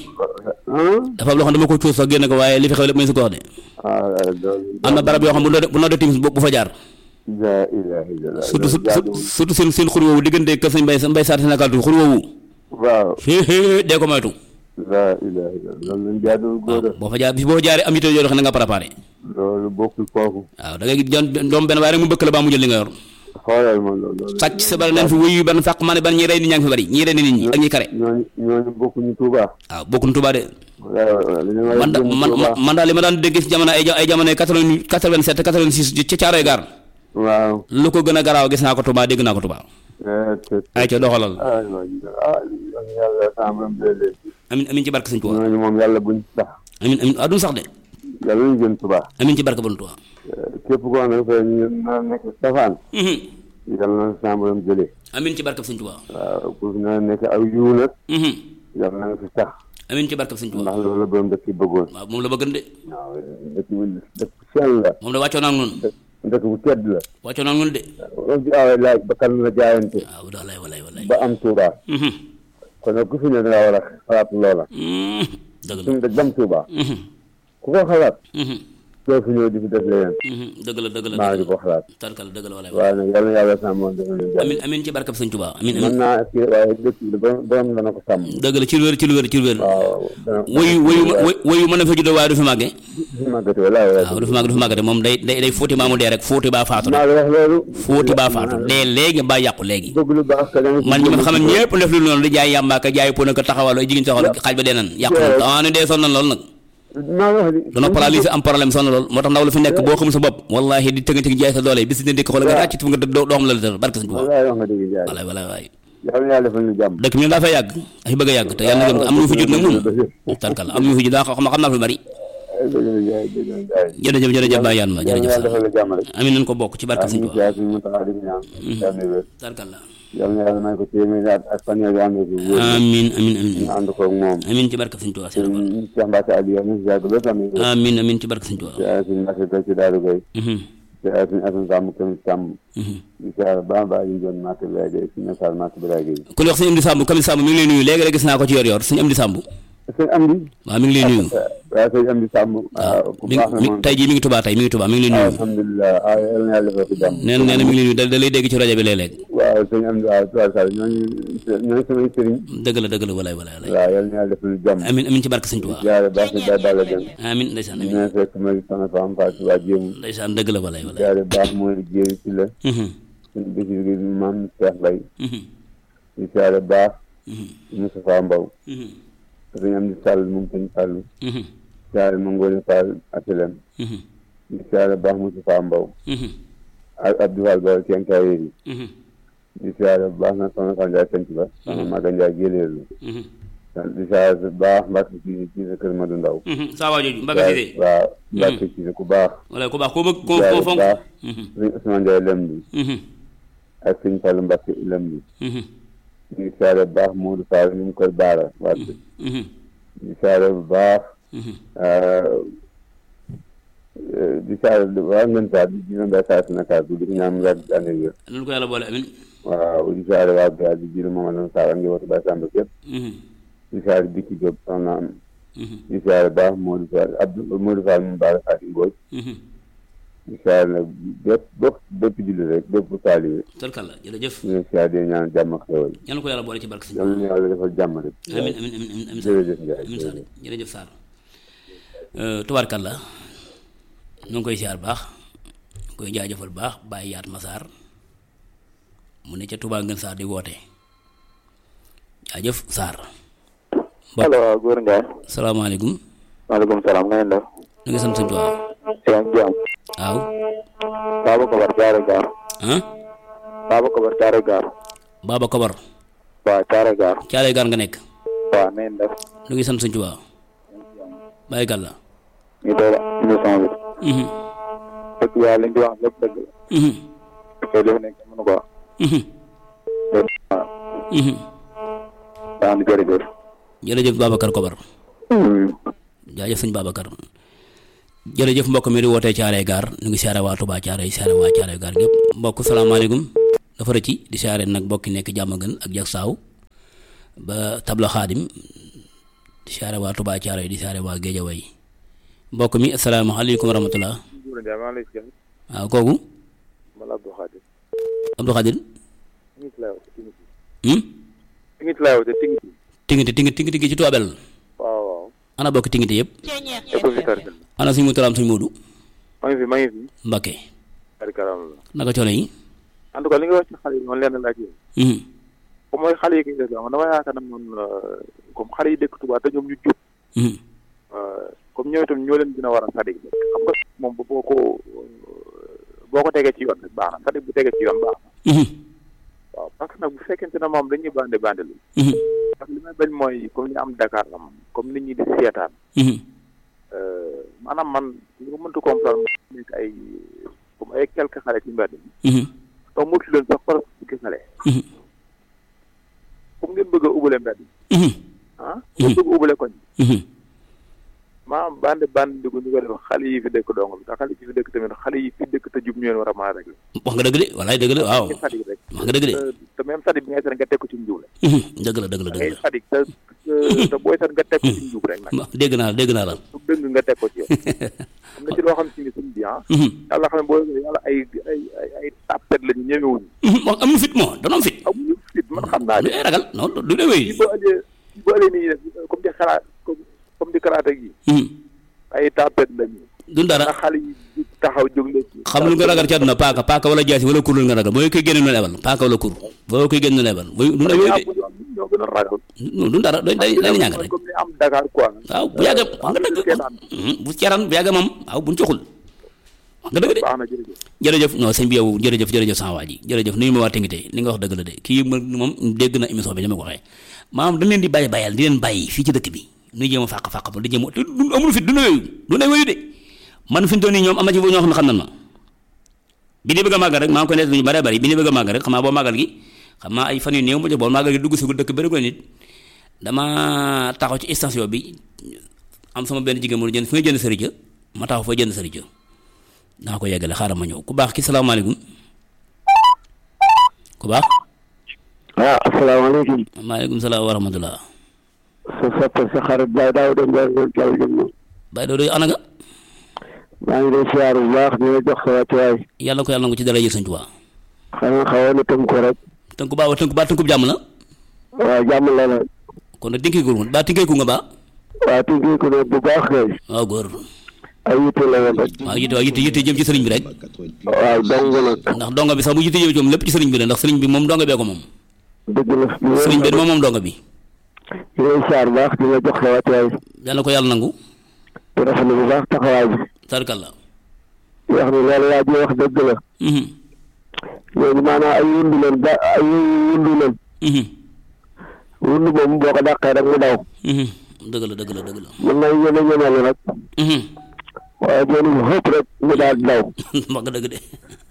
ah dafa am loo xam dama ko cuus sax génne ko waaye li fi xew lépp may si ko wax de ah loolu am na barab yoo xam bu noo bu noo dee timis bu fa jaar la ilaha illallah surtout loolu jaaduwul. surtout seen seen xur woowu diggante kër sëñ mbay mbay saar Sénégal tu xur woowu waaw xéexée dee ko moytu la ilaha illallah loolu lañ jaaduwul góor a boo fa jaar bis boo fa jaaree am yitte yoo xam ne nga préparé loolu bokkul foofu waaw da ngay gis jon doom benn waaye rek mu bëkk la baa mu jël li nga yor xoolal ma loolu loolu sàcc sa bari leen fi wuyu ban fàq ma ne ban ñi rey nit ñaa ngi fi bari ñi rey nit ñi ak ñi kare ñooñu ñooñu bokkuñu Tuuba waaw bokkuñ Tuubaa de waaw li ñu war a man da jëm man Tuuba. man daal li ma daan dégg ci jamono ay ja- ay jamono quatre-vingt quatre-vingt-sept quatre-vingt-six ca caaroy gaar waaw lu ko gën a garaaw gis naa ko Tuubaa dégg naa ko Tuubaa eh, te- te- ay ca doxalal ah ah yàlla sàmm leen amin amin ci barke sëñ Tuubaa ñooñu moom yàlla buñ sax amin amin adun sax de yàlla ñu gën Tuuba amin ci barke bon Tuubaa képp koo xam ne fa ñu na nekk safaan Mhm. yàlla na sàmm jëlee amin ci barke sëñ Tuubaa waaw ku fi na nekk aw yiw nag Mhm. yàlla na nga fi sax amin ci barke sëñ Tuubaa ndax loolu la borom dëkk yi bëggoon waaw moom la bëggan de waaw dëkk bu dëkk bu sell la moom la wàccoo naa ak noonu dëkk bu tedd la wàccoo naa ak noonu de loolu ci awee laaj ba kan la jaayante waaw walaay walaay walaay ba am Tuuba Mhm. kon nag ku fi ne danga war a xalaat loola Mhm. dëgg la suñu dëkk dem Tuuba Mhm. ku ko xalaat Mhm. doo fi ñëw di fi def leneen Mhm. dëgg la dëgg la maa ngi dëgg ko la xalaat tarkal dëgg la walaay waaye nag yàlla na yàlla sàmmoon dafa leen jàmm amin amin ci barke sëñ Tuubaa amin mën amin naa kii waaye dëkk bi borom borom dana ko sàmm dëgg la ci lu wér ci lu wér ci lu wér waaw dana woyu woyu woyu mën na fa juddoo waaye du fi màgge fi màggate wala waaw du fi màgg du fi màggate moom day day day fóoti maamu dee rek fóoti baa faatu maa rek la wax loolu fóoti baa faatu dee léegi baa yàqu léegi bëgg lu baax ka danga man ñi ma xam ne ñëpp def lu noonu di jaay yàmbaa ka jaay pona ka taxawal ay jigéen taxawal xaaj ba dee nan yàqu na ah ne dee sonn na lool nag maa la wax di dana paralysé am problème sonn lool moo tax ndaw la fi nekk boo xam sa bopp wallahi di tëgg tëgg jaay sa doole bis dina dikk xool nga ràcc nga doo doo xam la la tër barke sëñ Tuubaa wallaay wax nga dëgg jaay walaay walaay waay yàlla na yàlla defal ñu jàmm dëkk mi daa fay yàgg ay bëgg a yàgg te yàlla na am ñu fi jot nag moom tarkal am ñu fi jot daa xam xam naa fi bari dëgg la jaay dëgg la jaay jërëjëf jërëjëf Baye Yane ma yàlla na jërëjëf yàlla defal la jàmm rek amin nañ ko bokk ci barke waaw sëñ ñu ngi Tuubaa siyaar suñu Muntaxa di ñaan yàlla na wér tarkal la yàlla na yàlla may ko téeméeri at ak fan yooyu ànd ko wér amin amin amin ñu ànd ko ak moom amin ci barke sëñ Tuubaa seen ñu Cheikh Mbacke Aliou yàlla na siyaar ko ba tamit amin amin ci barke sëñ Tuubaa siyaar suñu Mbacke Gueye ci Daaru Gueye Mhm, siyaar suñu Assane Samb Këm Samb mhm. di siyaar ba ba ñu doon Màkk Biray Gueye suñu Nassar Màkk Biray Gueye ku ñuy wax sëñ Amdi Samb Kamil Samb mi ngi lay nuyu léegi rek gis naa ko ci yor yor sëñ Amdi Samb sëñ Amdi waaw mi ngi lay nuyu waaw sëñ Amdi Samb waaw ku mi baax na mi moom tey jii mi ngi Tuubaa tey mi ngi Tuubaa mi ngi lay nuyu alhamdulilah ah yàlla na yàlla defal ko jàmm nee na nee na mi ngi lay nuyu da da lay dégg ci rajo bi léeg-léeg waaw sëñ Amdi waaw tubaab Sall ñooñu ñooñu samay sëriñ dëgg la dëgg la walaay walaay walaay waaw yàlla na yàlla defal jàmm amin amin ci barke sëñ Tuubaa jaare baax na Baye Balla Dieng amin ndeysaan amin ñu fekk ma sama femme Fatou Ba Jéemu ndeysaan dëgg la walaay walaay jaare baax mooy jéeri ci la Mhm, suñu bésir gi maam Cheikh Mbaye mhm, di jaare baax mhm, Moustapha Mbow mhm, sëñ Amdi Sall moom sëñ Fall mhm, jaare ma Ngoone Fall Asilem mhm, di jaare baax Moustapha Mbow mhm, ak Abdou Fall Ba Kenkaayeri yi mhm, di siyaare bu baax nag soxna Fan Njaay Sanc Ba soxna Maga Njaay Géléelu mhm, di siyaare bu baax Mbàkke ci ci sa kër Madu Ndaw mhm. saa waa jooju Mbaga Cissé waaw Mbàkke ci ku baax walaay ku baax koo bëgg koo siyaare koo bu fonk baax Mhm, sëñ Ousmane Njaay lem bi mhm, ak sëñ Fallu Mbàkke lem bi mhm, di siyaare bu baax Moodu Fall ñu ngi koy baara waat mhm, di siyaare bu baax mhm. di siyaare waa ngeen saa di jina mbay saa si nakaar bi di ko ñaan mu yàgg ci ànd ak wér loolu ko yàlla boole amin waaw di siyaare waa Biya di jina moom la saa ak njabootu Baay Samba képp Mhm, di siyaare Bikki Jóob soxna am mhm, di siyaare baax Modou Fall Abdou Modou Fall mu baara Faati Mbooj mhm. di siyaare nag bépp bépp bépp julli rek bépp taalibe tarkal la jërëjëf ñu ngi siyaare di ñaan jàmm ak xewal yàlla ko yàlla boole ci barke sëñ yal na yàlla defal jàmm rek amin amin amin amin amin Sarr jërëjëf Ndiaye amin Sarr jërëjëf Sarr tubaarkàlla ñu ngi koy siyaar baax koy jaajëfal baax bàyyi yaat masaar mu ne ca Touba Ngën Sarr di woote jaajëf Sarr allo góor Ndiaye salaamaaleykum maaleykum salaam nga leen def ñu ngi sant sëñ Tuubaa yaa ngi jàmm waaw Baba Kobar Thiaré Gare ah Baba Kobar Thiaré Gare Baba Kobar waaw Thiaré Gare caale gaar nga nekk waaw na ngeen def ñu ngi sant sëñ Tuubaa bàyyi gàlla ñu doon émission bi mhm dëgg yàlla li ñu di wax lépp dëgg la mhm te li fi nekk mënu ko wax mhm waaw mhm daa am jërëjëf jërëjëf Babacar Kobar jaajëf sëñ Babacar jërëjëf mbokk mi di wootee Thiaroye Gare ñu ngi siyaare waa Touba Thiaroye siyaare waa Thiaroye Gare gépp mbokk salaamaaleykum dafa rëcci di siyaare nag mbokk yi nekk jàmm gën ak jak saaw ba tabla xaadim di siyaare waa Touba Thiaroye di siyaare waa Géejawaay mbokk mi asalaamaaleykum wa rahmatullah waaw kooku Abdou Khadir hmm tingit laa woote tingit tingiti tingiti tingiti ci toobel waaw waaw ana bokk tingiti yëpp éco fi tarkal ana suñu mutalaam suñu muudu maa ngi fi maa ngi fi Mbakke tarkalam la naka coono yi en tout cas li nga wax ci xale yi man leen laaj yéen hmm comme mooy xale yi koy def man dama yaakaar ne man comme xale yi dëkk Touba te ñoom ñu jub hmm comme ñoom itam ñoo leen gën a war a sadik xam nga moom bu boo ko boo ko tegee ci yoon rek baax na sadik bu tegee ci yoon baax na hmm waaw parce que nag bu fekkente ne moom dañuy bande bande lu hmm parce que li may bañ mooy comme ñu am Dakar la moom comme nit ñi di seetaan hmm maanaam man li ma mënta comprendre mooy nekk ay comme ay quelques xale ci mbedd mi hmm taw motu leen sax par fukki xale hmm comme ngeen bëgg a ubale mbedd mi hmm ah ngeen bëgg a ubale koñ hmm maanaam bande bande di ko ñu ko def xale yi fi dëkk dong bi te xale yi fi dëkk tamit xale yi fi dëkk te jub ñu leen war a mën a régler wax nga dëgg de walaay dëgg la waaw ngay sadik rek wax nga dëgg de te te même sadik bi ngay seet nga teg ko ci njub la hmm dëgg la dëgg la dëgg ngay la sadik te te booy seet nga teg ko ci njub rek nag ma dégg naa la dégg naa la su dëng nga teg ko ci yow am na ci loo xam si ni suñ bi ah hmm yàlla xam ne boo yàlla ay ay ay ay tàppet lañu ñemewuñu hmm wax amul fit moo dana am fit amuñu fit man xam naa du ne ay ragal non du dee wéy boo ëllëgee boo ëllëgee nii def comme di xalaat comme comme di karaate gi hmm ay tàppet lañu du dara ndax xale yi di taxaw jóg leen ci xam lu nga ragal ci àdduna paaka paaka wala jaasi wala kur lu nga ragal mooy koy génne nu lebal paaka wala kur boo koy génne nu lebal mooy du ñoo wéy de ñoo gën a ragal non du dara dañ dañ dañ ñàng rek comme ni am Dakar quoi waaw bu yàgg wax nga dëgg hmm, bu ceran bu yàgg moom waaw buñ coxul wax nga dëgg de baax na jërëjëf jërëjëf non sëñ bi yow jërëjëf jërëjëf sama waa ji jërëjëf nuyu ma waa Tingité li nga wax dëgg la de kii ma moom dégg na émission bi ni ma ko waxee maanaam dañ leen di bàyyi bàyyal di leen bàyyi fii ci dëkk bi nu jéem a fàq fàq ba di jéem a te du amul fit du ne wéyu du ne wéyu de man fi mu toll nii ñoom am na ci ñoo xam ne xam nan ma bi ni bëgg a màggal rek maa ngi koy nekk ñu bare bari bi ni bëgg a màggal rek xam naa boo màggal gi xam naa ay fan yu néew ma jox boo màggal gi dugg si dëkk bëri ko nit dama taxaw ci station bi am sama benn jigéen mu jënd fi nga jënd sëriñ ma taxaw fa jënd sëriñ naa ko yeggale xaaral ma ñëw ku baax ki salaamaaleykum ku baax ah asalaamaaleykum maaleykum salaam wa rahmatullah sa soppe sa xarit Baye Daouda Ndiaye ngeen jàll jëm na Baye Dodo ana nga maa ngi lay siyaar bu baax di la jox sa wàccuwaay yàlla ko yàlla na ko ci dara yëg sëñ Tuubaa xanaa xawoon na tënk ko rek tënku baa wa tënku baa tënku jàmm la waaw jàmm la la kon nag tinkeeku nga baa tinkeeku nga baa waaw tënkee ko ne bu baax kay waaw góor ay yitte la woon rek waaw yitte waaw yitte yitte jëm ci sëriñ bi rek waaw dong nag ndax donga bi sax bu yitte jëm ci moom lépp ci sëriñ bi la ndax sëriñ bi moom donga bee ko moom dëgg la sëriñ bi moom moom donga bi di lay siyaar bu baax di la jox sa wàccuwaay yàlla ko yàlla nangu di rafetlu bu baax taxawaay bi tarkalla di wax ni loolu waa ji wax dëgg la mhm léegi maanaam ay wundu leen ba ay wundu leen mhm wundu moom boo ko dàqee rek mu daw mhm dëgg la dëgg la dëgg la mën na ñeme ñemelu rek mhm waaye jooni bu xëpp rek mu daal di daw wax nga dëgg de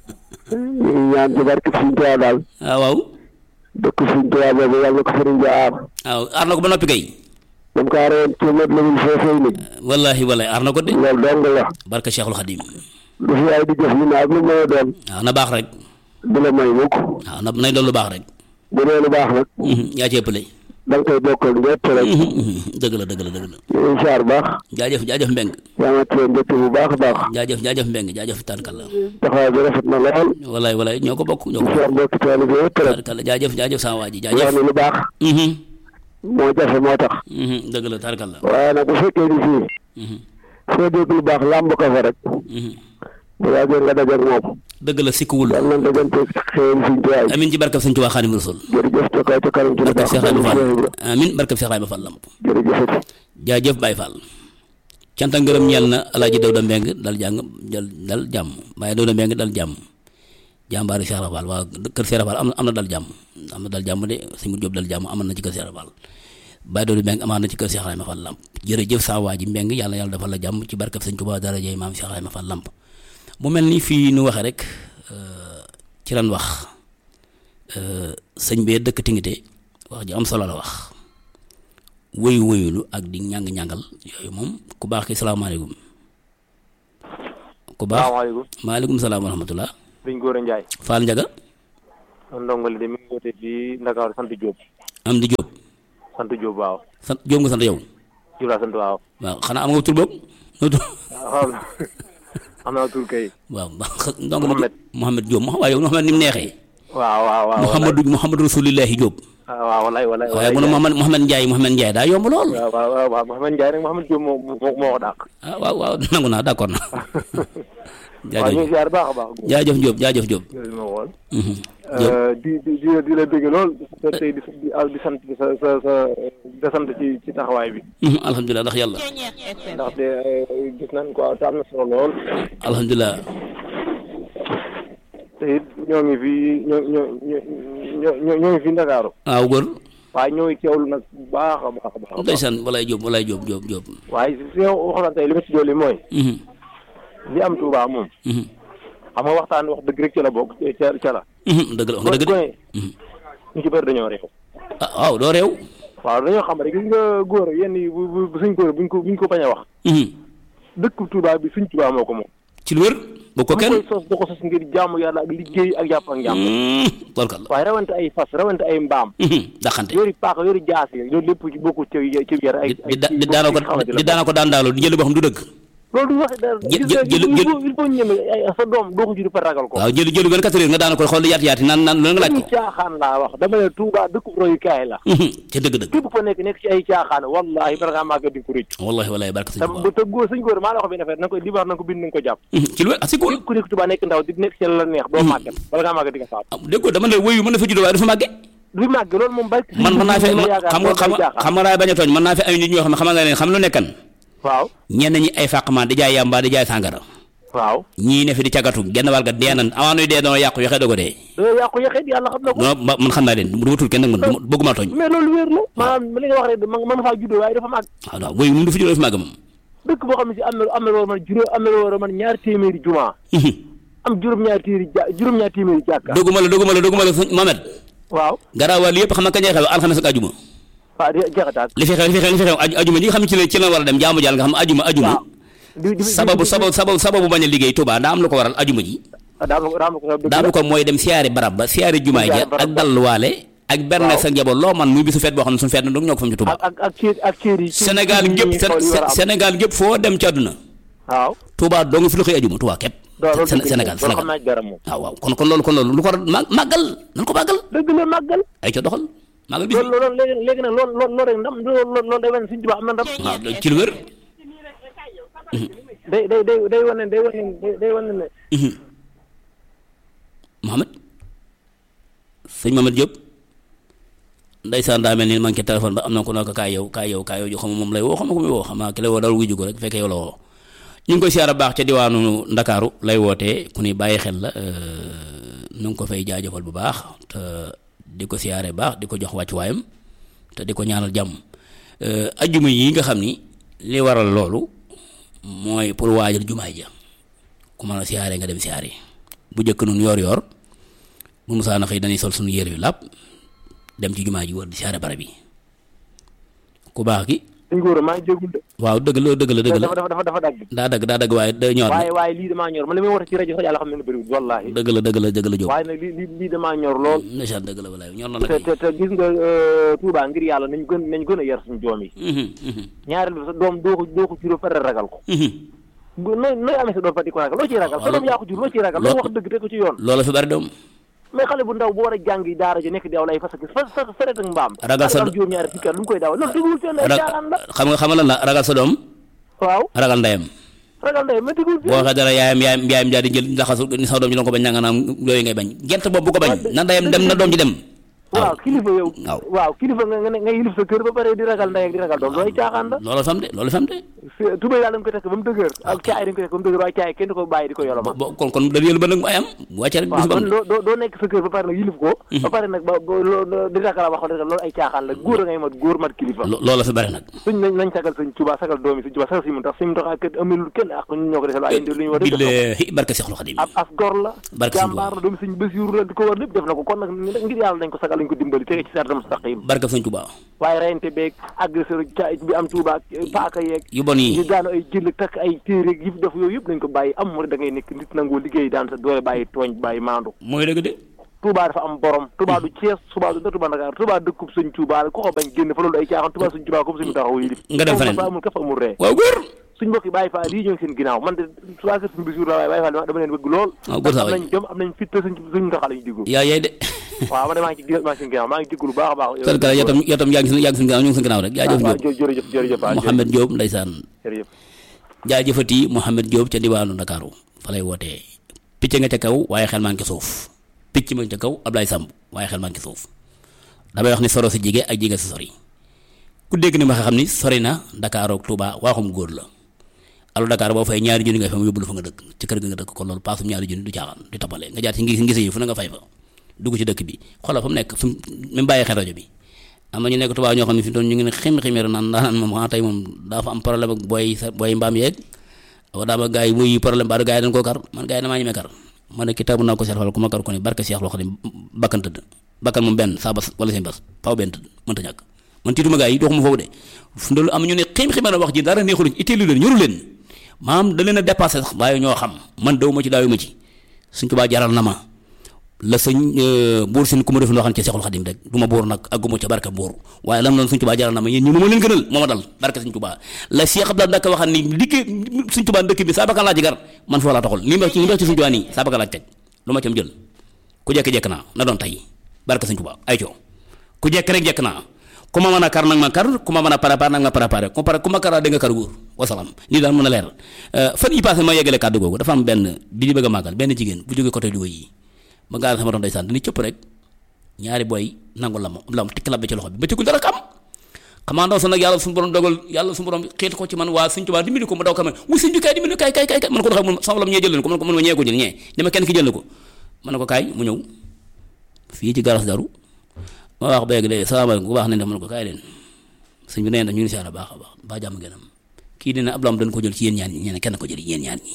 ñu ngi ñaan ci barke Sëriñ Tuubaa daal ah waaw dëkk Sëriñ Tuubaa boobu yàlla na ko sëriñ bi aar waaw aar na ko ba noppi kay dam ko aaroon ci mét la mun foofee ni wallahi wallahi aar na ko de loolu dong la barka Cheikhul Khadim lu fi ay di jëf ñu ne ak lu mën a doon waaw na baax rek du la may mukk waaw na nay doon lu baax rek bu dee lu baax nag mhm yaa ci ëppale da nga koy bokkal ñëpp rek mhm mhm dëgg la dëgg la dëgg la ñu ngi siyaar baax jaajëf jaajëf mbeng yaa ma téye mbégte bu baax a baax jaajëf jaajëf mbeng jaajëf tarkalla taxawaay bi rafet na lool wallahi wallahi ñoo ko bokk ñoo ko siyaar mbokki taali bi yëpp rek tarkalla jaajëf jaajëf sama waa ji wax jaajëf ni lu baax mhm moo jafe moo tax mhm dëgg la tarkalla waaye nag bu fekkee ni fii mhm foo dégg lu baax làmb ko fa rek mhm bu yàggee nga dajeeg moom dëgg la sikkuwul yàlla na dajante xéewal Sëriñ Tuubaa amin ci barkab sëñ Tuubaa Xaadimu Rasuul jërëjëf ca kaw ca kanam ci lu barkab baax Cheikh Ibrahima Fall jërëjëf amin barkab Cheikh Ibrahima Fall lamp jërëjëf jaajëf Baye Fall cant ak ngërëm ñeel na alaaji Dawda Mbeng dal jàng dal dal jàmm Baye Dawda Mbeng dal jàmm jàmbaari Cheikh Ibra Fall waa kër Cheikh Ibra Fall am na am na dal jàmm am na dal jàmm de sëñ Mu Jóob dal jàmm amoon na ci kër Cheikh Ibra Fall Baye Dawda Mbeng amaan na ci kër Cheikh Ibrahima Fall lamp jërëjëf saa waa ji Mbeng yàlla yàlla defal la jàmm ci barkab sëñ Tuubaa darajay maam Cheikh Ibrahima Fall lamp mu mel ni fii nu waxee rek ci lan wax sëñ bee dëkk Tingité wax ji am solo la wax woyu woyulu ak di ñàng ñàngal yooyu moom ku baax ki salaamaaleykum ku baax salaamaaleykum maaleykum salaam wa rahmatullah sëñ Gora Ndiaye Fall Njaga man ndongo li de mi ngi woote fii Ndakaaru sant Diop am di Jóob sant Diop waaw sant Jóob nga sant yow Diop laa sant waaw waaw xanaa am nga tur boobu noo tur waaw am naa tur kay waaw ndongo Mohamed. Mohamed Jóob ma waaye yow Mohamed ni mu neexee waaw waaw waaw Mouhamadou Mouhamadou Rasulillahi Jóob waaw walay walay waaye mu ne Mohamed Mohamed Ndiaye Mohamed Ndiaye daa yomb lool waaw waaw waaw waaw Mouhamed Ndiaye rek Mouhamed Diop moo moo moo ko dàq ah waaw waaw nangu naa d'accord na waaw ñu ngi jaajëf ziar baax a baax jaajëf Jóob jaajëf Jóob loolu ma woon Mhm. Jóob di di di di la bëgg lool te tey di di di sant sa sa sa di sant ci ci taxawaay bi Mhm, alhamdulilah ndax yàlla ndaxte gis nañ ko te am na solo lool alhamdulilah te it ñoo ngi fi ñoo ñoo ñoo ñoo ñoo ngi fi Ndakaaru waaw góor waaye ñoo ngi teewlu nag bu baax a baax a baax a baax ndeysaan walay Jóob walay Jóob Jóob Jóob waaye si yow waxoon tey li ma ci dolli mooy Mhm, li am Touba moom mhm, xam nga waxtaan wax dëgg rek ca la bokk ca ca la. mhm, dëgg la wax nga dëgg de gone Mhm. ñu ci bëri dañoo réew. ah waaw doo réew waaw dañoo xam rek gis nga góor yenn yi bu bu bu suñ góor buñ ko buñ ko bañ a wax Mhm. dëkk Touba bi suñ Touba moo ko moom. ci lu wér bu ko bu kenn koy sos da ko sos ngir jaamu yàlla ak liggéey ak jàpp ak njàmm. barkal la waaye rawante ay fas rawante ay mbaam. daxante yori paaka yori jaas yi loolu lépp ci bokku ci ci yar ay. di di di daana ko di daana ko daan daaloo di jël boo xam du dëgg loolu du wax dara. jël- gis nga jël- il jël- faut il faut ñu ñeme ay sa doom doo ko jur par ragal ko. waaw jël jëlu benn quatre heures nga daana ko xool yaati yaati naan naan lu nga laaj dañuy ko caaxaan laa wax dama ne Touba dëkk royukaay la. ca dëgg dëgg képp ko nekk nekk ci ay caaxaan wallahi bala ngaa màgg di ko rëcc wallahi wallahi barka sëñ te Tuubaa bu te góor suñ góor maa la wax benn affaire na ko li wax na ko bind na ko jàpp ci lu wér ah si cool képp ku nekk Touba nekk ndaw di nekk ci la neex doo màggat bala ngaa màgg di nga faatu déggoo dama ne wéyu mën na fa juddoo waaye dafa màgge du màgg loolu moom bari man mën naa fi xam nga xam nga xam nga daay bañ a tooñ mën naa fi ay nit ñoo xam ne xam nga leen xam lu nekkan waaw ñenn ñi ay fàqman di jaay yàmba di jaay sàngara waaw ñii ne fi di cagatu genn wàll ga dee nan avant nuy dee doon yàqu yoxee dogo dee doo yàqu yaxeet yàlla xam na ko non ma- man xam naa leen du ma tudd kenn nag man du ma- bëgguma tooñ mais loolu wér la maanaam li nga wax rek ma mën faa juddoo waaye dafa màgg waaw waaw wéyu moom du fi juddoo fi màgg moom dëkk boo xam ne si am na am na loolu man juróom am na loolu man ñaari téeméeri jumaa am juróom-ñaari téeméeri ja juróom-ñaari téeméeri jàkka dogguma la dogguma la dogguma la sëñ Mohamed waaw garaawal yëpp xam nga kañ lay xew alxames ak ajuma waaw di jeexataat li fi xew li fi xew li fi xew aju- ajuma ji nga xam ne ci la ci la war a dem jaamu jàll nga xam ne ajuma ajuma waaw di di sababu sababu sababu sababu bañ a liggéey Touba daa am lu ko waral ajuma ji daa am daa am ko daa am ko mooy dem siyaari barab ba siyaari jumaay ja Siyaari barab ak ba. dalluwaale ak berne sa njaboot loo man muy bisu feet boo xam ne suñu feet na dong ñoo ko fam ci Touba ak ak ak cër ak cër yi Sénégal gépp Sénégal gépp foo dem ci àdduna waaw Touba dong fi la koy ajuma Touba képp doo loolu Sén- dëgg la Sénégal loolu xam Sénégal naa ci dara moom waaw waaw kon kon loolu kon loolu lu ko war a ma- màggal nan ko màggal dëgg la màggal ay ca doxal màggal bis loolu loolu léegi léegi nag loolu loolu loolu rek ndam loolu loolu loolu day wane suñu tubaab am na ndam waaw ci lu wér day day day day wane day wane day- day wane ne Mohamed sëñ Mohamed Diop ndeysaan daa mel ni man ci téléphone ba am na ko ne ko kaay yow kaay yow kaay yow jo xam moom lay woo xam nga ko muy woo xam naa ki lay woo dal wuyu ko rek fekkee yow la woo ñu ngi koy siyaara baax ca diwaanu Ndakaaru lay wootee ku ni bàyyi xel la nu ngi ko fay jaajëfal bu baax te di ko siyaare baax di ko jox wàccuwaayam te di ko ñaanal jàmm ajjuma yi nga xam ni li waral loolu mooy pour waajal jumaay ja ku mën a siyaare nga dem siyaare bu njëkk nun yoor yoor bu musaana xëy dañuy sol suñu yére yu làpp dem ci jumaa ji wër di siyaare barab yi ku baax gi suñ góor maa ngi jégul de waaw dëgg la dëgg la dëgg la dafa dafa dafa dafa dagg daa dagg daa dagg waaye da ñor waaye na waaye lii damaa ñor man li may woote ci rajo sax yàlla xam ne ne bëriwul wallahi dëgg la dëgg la dëgg la jóg waaye nag lii lii lii damaa ñor lool ndeysaan dëgg la walaay ñor na la te kay te te gis nga Touba ngir yàlla nañ gën nañ gën a yar suñu doom yi Mhm, mhm, ñaareel bi sa doom doo ko doo ko juróo pare ragal ko mhm. bu nooy nooy amee sa doom fa di ko ragal loo ciy ragal sa doom yaa ko jur loo ciy ragal loo wax dëgg te ko ci yoon loola fi bari doom mais xale bu ndaw bu war a jàngi daara ji nekk di aw lay fas ak fas fas saret ak mbaam Ragal sa am juróom ñaari fukki at lu mu koy dawal loolu dëggul fenn ay Ra- caaxaan la xam nga xam nga lan la ragal sa doom waaw ragal ndeyam ragal ndey mais dëggul boo waxee dara yaayam yaayam yaayam daal di jël ndaxasu ni sa doom ji doon ko bañ nanga naam yooyu ngay bañ gent boobu bu ko bañ na ndeyam dem na doom ji dem waaw kilifa yow waaw. waaw kilifa nga nga ne nga yilif sa kër ba pare di ragal ndey ak di ragal doom loolu ay caaxaan la loolu fam de loolu fam de tubéy daal dañ ko tekk ba mu dëgër ak caay dañ ko tekk ba mu dëgër waaye caay kenn du ko bàyyi di ko yoloma bo kon kon da yël ba nag mu ayam bu wàccee rek waaw bis ba kon doo doo doo nekk sa kër ba pare nag yilif ko ba pare nag ba ba loo di ragal a wax loolu ay caaxaan la góor a ngay mat góor mat kilifa lo- loolu fi bari nag suñ nañ nañ sagal sëñ Tuubaa sagal doomi sëñ Tuubaa sagal si mun tax suñ tax ak amilul kenn ak ñun ñoo ko defal waaye indi lu ñu war a def def na ko. billahi barke Seexul Xadim ab as gor la Barke Sëñ jàmbaar la doomi sëñ Basiiru la di ko war lépp def na ko kon nag ngir yàlla dañ ko sagal yàlla ñu ko dimbali tege ci sartam mustaqim barka sëñ Tuubaa waaye reyante beeg agresseur ca bi am Tuuba paaka yeeg yu bon yi ñu daanu ay jël takk ay téere yi def yooyu yëpp nañ ko bàyyi am mu da ngay nekk nit nangoo liggéey daan sa doole bàyyi tooñ bàyyi maandu mooy dëgg de Touba dafa am borom Touba du Thiès Touba du Touba Dakar Touba dëkkub sëñ Touba la ko ko bañ génn fa loolu ay caaxaan Touba sëñ Touba comme suñu taxaw yi nga dem feneen amul kaf amul ree waaw góor suñ mbokk yi Baye Fall yi ñoo ngi seen ginnaaw man de soit que suñu bisur la waaye Baye Fall dama leen bëgg lool waaw góor saa am waay nañ jom am nañ fit te suñ suñ taxaw lañu diggu yaa yaay de waaw man de maa ngi ci ginnaaw maa ngi seen ginnaaw maa ngi diggu lu baax a baax kër kër yow tam yow tam yaa ngi yaa ngi suñu ginnaaw ñu ngi suñu ginnaaw rek yaa jëf waaw Diop jërëjëf jërëjëf waaw Mouhamed Diop ndeysaan jërëjëf jaajëfati Mouhamed Diop ca diwaanu Ndakaaru fa lay wootee picc nga ca kaw waaye xel maa ngi ci suuf picc ma ca kaw Ablaye Samb waaye xel maa ngi ci suuf damay wax ni soro si jige ak jige si sori ku dégg ni ma xam ni sori na Dakar ak Touba waaxum góor la alu Dakar boo fay ñaari junni nga fa mu yóbbu la fa nga dëkk ci kër ga nga dëkk kon loolu paasum ñaari junni du caaxaan du tapale nga jaar ci ngis ngise yi fu na nga fay fa dugg ci dëkk bi xoolal fa mu nekk fi mu même bàyyi xel rajo bi am na ñu nekk Touba ñoo xam ne fi mu toll ñu ngi ne xim ximeeru naan naan moom ah tey moom daa fa am problème ak booy sa booy mbaam yeeg wa daa ma gars yi muy problème ba gars yi dañ koo kar man gars yi damaa ñemee kar ma ne kitaabu naa ko seetlu ku ma kar ko ni barke Cheikh loo xam ne bakkan tëdd bakkan moom benn saa bas wala seen bas faaw benn tëdd mënta ñàkk man tiituma gars yi doxuma foofu de fu ndolu am ñu ne xim ximeer wax ji dara neexul itteelu leen ñoru leen maam da leen a dépassé sax waaye ñoo xam man daw ma ci daawu ma ci suñ Tuubaa jaral na ma la sëñ buur sin ku ma def loo xam ne ci Seexul Xadim rek du ma buur nag agguma ca barke buur waaye lam loon suñ Tuubaa jaral na ma yéen ñi ma leen gënal moo ma dal barke suñ Tuubaa la Cheikh Abdoulaye Ndaka waxal ni liggéey suñ Tuubaa dëkk bi saa bakkan laa ci gar man foo laa taxul li ma ci li ma ci suñ Tuubaa nii saa bakkan laa ci teg lu ma ci am jël ku jekk-jekk naa na doon tey barke suñ Tuubaa ay coo ku jekk rek jekk naa ku ma mën a kar nag ma kar ku ma mën a préparé nag ma préparé ku pare ku ma karaa da nga kar góor wasalaam lii daal mën a leer fan yi passé ma yeggale kàddu googu dafa am benn bi di bëgg a màggal benn jigéen bu jógee côté Louga yi ba ngaa sama doon ndeysaan dañuy cëpp rek ñaari booy nangu la ma la ma tikk labbe ci loxo bi ba cëggul dara xam xamaa ndaw sa nag yàlla suñu borom dogal yàlla suñu borom xiit ko ci man waa suñ tubaab dimbali ko ma daw ka ma wu suñ bi kaay dimbali kaay kaay kaay man ko doxee mun sama lam ñee jël leen ko man ko man ma ñee ko jël ñee dama kenn ki jël na ko man ne ko kaay mu ñëw fii ci garas daru ma wax béyg de salaamaaleykum bu baax nañ def man ko kaay leen sëñ bi nee na ñu ngi siyaara baax a baax ba jàmm gënam kii dina ab lam dañ ko jël ci yéen ñaan ñi ñee kenn ko jël yéen ñaan ñi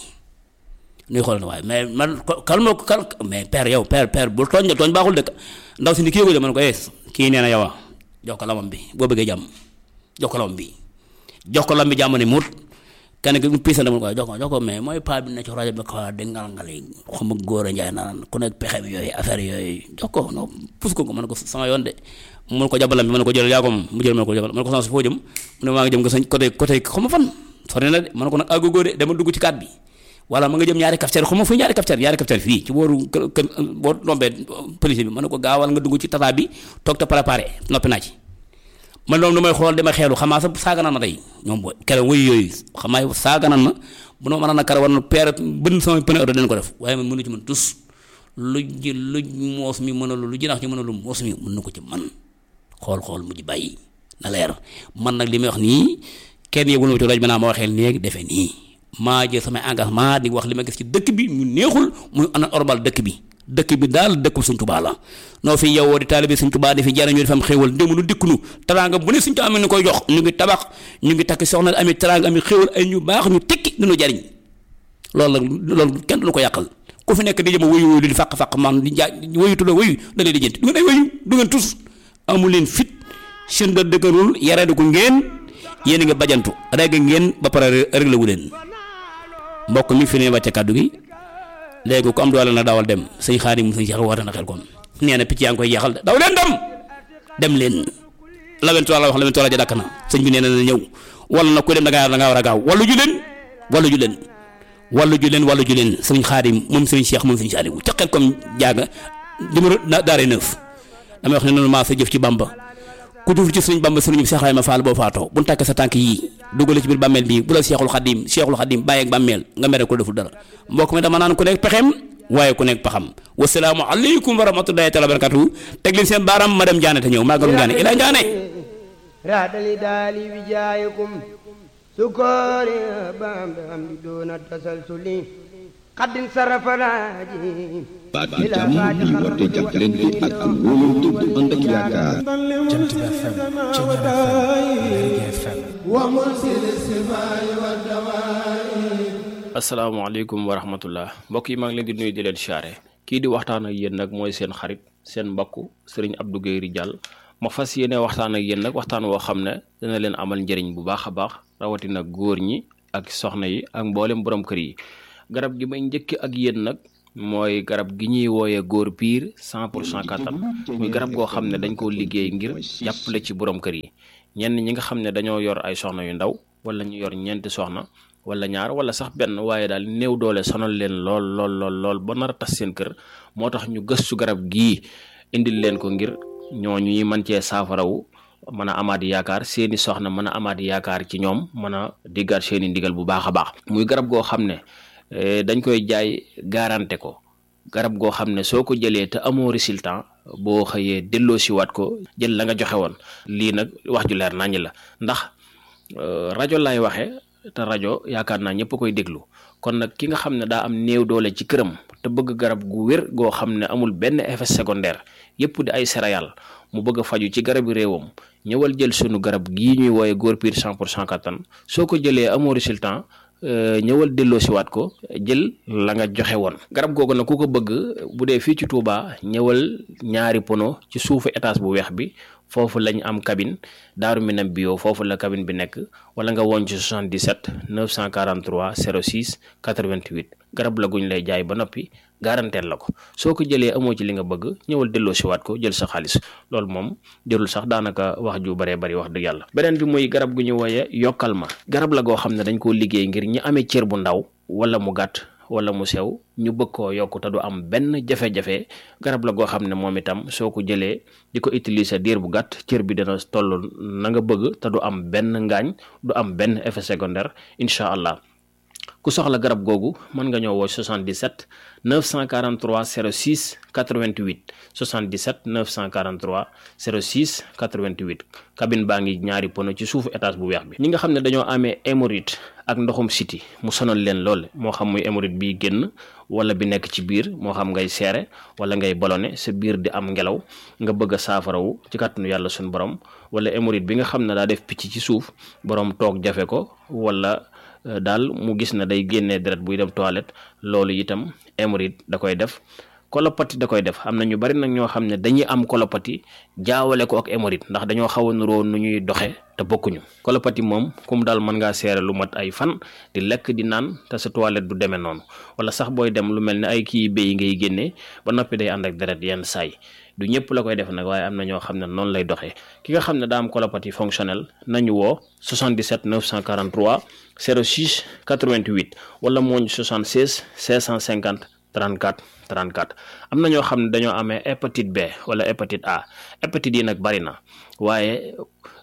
nuy xool na waaye mais man kalma ko kal mais père yow père père bu tooñ de tooñ baaxul dëkk ndaw si ni kii ko de man ko yees kii nee na yow a jox ko lamam bi boo bëggee jàmm jox ko lamam bi jox ko lam bi jàmm ne mut kenn ki piisante man ko jox ko jox ko mais mooy paa bi ne ci rajo bi ko di ngal ngal yi xama góor a njaay naan ku nekk pexe bi yooyu affaire yooyu jox ko non pus ko ko man ko sama yoon de mun ko jabalam bi man ko jël yaa ko moom mu jël man ko jabal man ko sama si foo jëm mu ne maa ngi jëm nga sañ côté côté xama fan sori na de man ko nag àggugoo de dama dugg ci kaat bi wala ma nga jëm ñaari cafetière xaw ma fu ñaari cafetière ñaari cafetière fii ci booru kër kër boo rombee police bi ma ne ko gaawal nga dugg ci tata bi toog te préparé noppi naa ci man loolu damay xool dama xeelu xamaa sa saaga naan ma tey ñoom booy keroog wuyu yooyu xamaa saaga naan ma bu ma mën a kar war na peer bën sama pneu oto dañ ko def waaye man mënu ci mën tus lu ji lu moos mi mën a lu lu jinax ñu mën a lu moos mi mën na ko ci man xool xool mu ji bàyyi na leer man nag li may wax nii kenn yëgul ma ci rajo bi naa ma waxee léegi defee nii maa jël samay engagement di wax li ma gis ci dëkk bi mu neexul muy ana orbal dëkk bi dëkk bi daal dëkk Sëñ Tuubaa la noo fi yowoo di taalibe Sëñ Tuubaa di fi jariñoo di fa am xéewal ndémunu dikkunu teraanga bu ne Sëñ Tuubaa amee ni koy jox ñu ngi tabax ñu ngi takk soxna ami teraanga ami xéewal ay ñu baax ñu tekki dinu jariñ loolu nag loolu kenn du ko yàqal ku fi nekk di jëm wëyu wëyu di fàq-fàq man di jaa wëyutu la wëyu da leen di jënti du ngeen ay wëyu du ngeen tus amu leen fit seen da dëgërul yaree ko ngeen yéen a ngi bajantu reg ngeen ba pare réglé wu leen mbokk mi fi ne wàcce kàddu gi léegi ku am doole na dawal dem sëñ Xaadim sëñ Cheikh woote na xel kon nee na picc yaa ngi koy jeexal de daw leen dem dem leen lawentu la wax lawentu la ja dakk na sëñ bi nee na na ñëw wala nag ku dem da ngaa da ngaa war a gaaw wallu ju leen wallu ju leen wallu ju leen wallu ju leen sëñ Xaadim moom sëñ Cheikh moom sëñ Saliou ca xel comme jaaga numéro daare neuf damay wax ne noonu maa sa jëf ci Bamba ku duf ci sëriñ Bamba sëriñ Cheikh Ibrahima Fall boo faatoo bu ñu tàkkee sa tànk yii dugale ci biir bàmmeel bii bu la Cheikhul Khadim Cheikhul Khadim bàyyi ak bàmmeel nga mere ko deful dara mbokk mi dama naan ku nekk pexeem waaye ku nekk paxam wasalaamu aleykum wa rahmatullahi taala wa barakatuhu teg leen seen baaraam ma dem Ndiané te ñëw màggalu Ndiané ila Ndiané raadali daali wijaayakum sukoori bam am di doona tasalsuli xaddin sarafalaaji baatu jàmm ñu woote jàppalante ak am wóolante bu ànd ak yaakaar Jant bi FM Thiéniere FM asalaamaaleykum wa rahmatullah mbokk yi maa ngi leen di nuyu di leen siyaare kii di waxtaan ak yéen nag mooy seen xarit seen mbokk sëriñ Abdou Guèye Ridial ma fas yéene waxtaan ak yéen nag waxtaan woo xam ne dina leen amal njëriñ bu baax a baax rawatina góor ñi ak soxna yi ak mboolem borom kër yi garab gi may njëkk ak yéen nag mooy garab gi ñuy wooyee góor piir cent pour cent kattan muy garab goo xam ne dañ koo liggéey ngir jàppale ci borom kër yi ñenn ñi nga xam ne dañoo yor ay soxna yu ndaw wala ñu yor ñeenti soxna wala ñaar wala sax benn waaye daal néew doole sonal leen lool lool lool lool ba nar a tas seen kër moo tax ñu gëstu garab gii indil leen ko ngir ñooñu ñuy mën cee saafarawu mën a amaat yaakaar seeni soxna mën a amaat yaakaar ci ñoom mën a diggaat seeni ndigal bu baax a baax muy garab goo xam ne dañ koy jaay garanté ko garab goo xam ne soo ko jëlee te amoo résultat boo xëyee delloo si waat ko jël la nga joxe woon lii nag wax ju leer naññ la ndax rajo laay waxee te rajo yaakaar naa ñëpp koy déglu kon nag ki nga xam ne daa am néew doole ci këram te bëgg garab gu wér goo xam ne amul benn effet secondaire yëpp di ay céréales mu bëgg a faju ci garabi réewam ñëwal jël sunu garab gii ñuy wooye góor piir cent pour cent kattan soo ko jëlee amoo résultat ñëwal delloo si waat ko jël la nga joxe woon garab googu nag ku ko bëgg bu dee fii ci Touba ñëwal ñaari pono ci suufu étage bu weex bi foofu lañ am cabine daaru minam bio foofu la cabine bi nekk wala nga woon ci 77 943 06 88 garab la guñ lay jaay ba noppi garanteel la ko soo ko jëlee amoo ci li nga bëgg ñëwal delloo si waat ko jël sa xaalis loolu moom jërul sax daanaka wax ju baree bari wax dëgg yàlla beneen bi muy garab gu ñu wooye yokkal ma garab la goo xam ne dañ koo liggéey ngir ñi amee cër bu ndaw wala mu gàtt wala mu sew ñu bëgg koo yokk te du am benn jafe-jafe garab la goo xam ne moom itam soo ko jëlee di ko utiliser diir bu gàtt cër bi dina toll na nga bëgg te du am benn ngaañ du am benn effet secondaire incha allah ku soxla garab googu mën nga ñëw woo 77 943 06 88 77 943 06 88 cabine baa ngi ñaari pono ci suufu étage bu weex bi ñi nga xam ne dañoo amee hémorroïde ak ndoxum siti mu sonal leen lool moo xam muy hémorroïde bi génn wala bi nekk ci biir moo xam ngay seere wala ngay ballonné sa biir di am ngelaw nga bëgg a saafarawu ci kàttanu yàlla suñu borom wala hémorroïde bi nga xam ne daa def picc ci suuf borom toog jafe ko wala daal mu gis na day génnee deret buy dem toilette loolu itam hémorroïde da koy def kolopati da koy def am na ñu bari nag ñoo xam ne dañuy am kolopati jaawale ko ak hémorroïde ndax dañoo xaw a nuroo nu ñuy doxe te bokkuñu kolopati moom kum daal mën ngaa seere lu mat ay fan di lekk di naan te sa toilette du demee noonu wala sax booy dem lu mel ne ay kii béy ngay génnee ba noppi day ànd ak deret yenn saay du ñëpp la koy def nag waaye am na ñoo xam ne noonu lay doxee ki nga xam ne daa am colopathie fonctionnelle nañu woo 77 943 06 88 wala mooñ 76 650 34 34 am na ñoo xam ne dañoo amee hépatite B wala hépatite A hépatite yi nag bari na waaye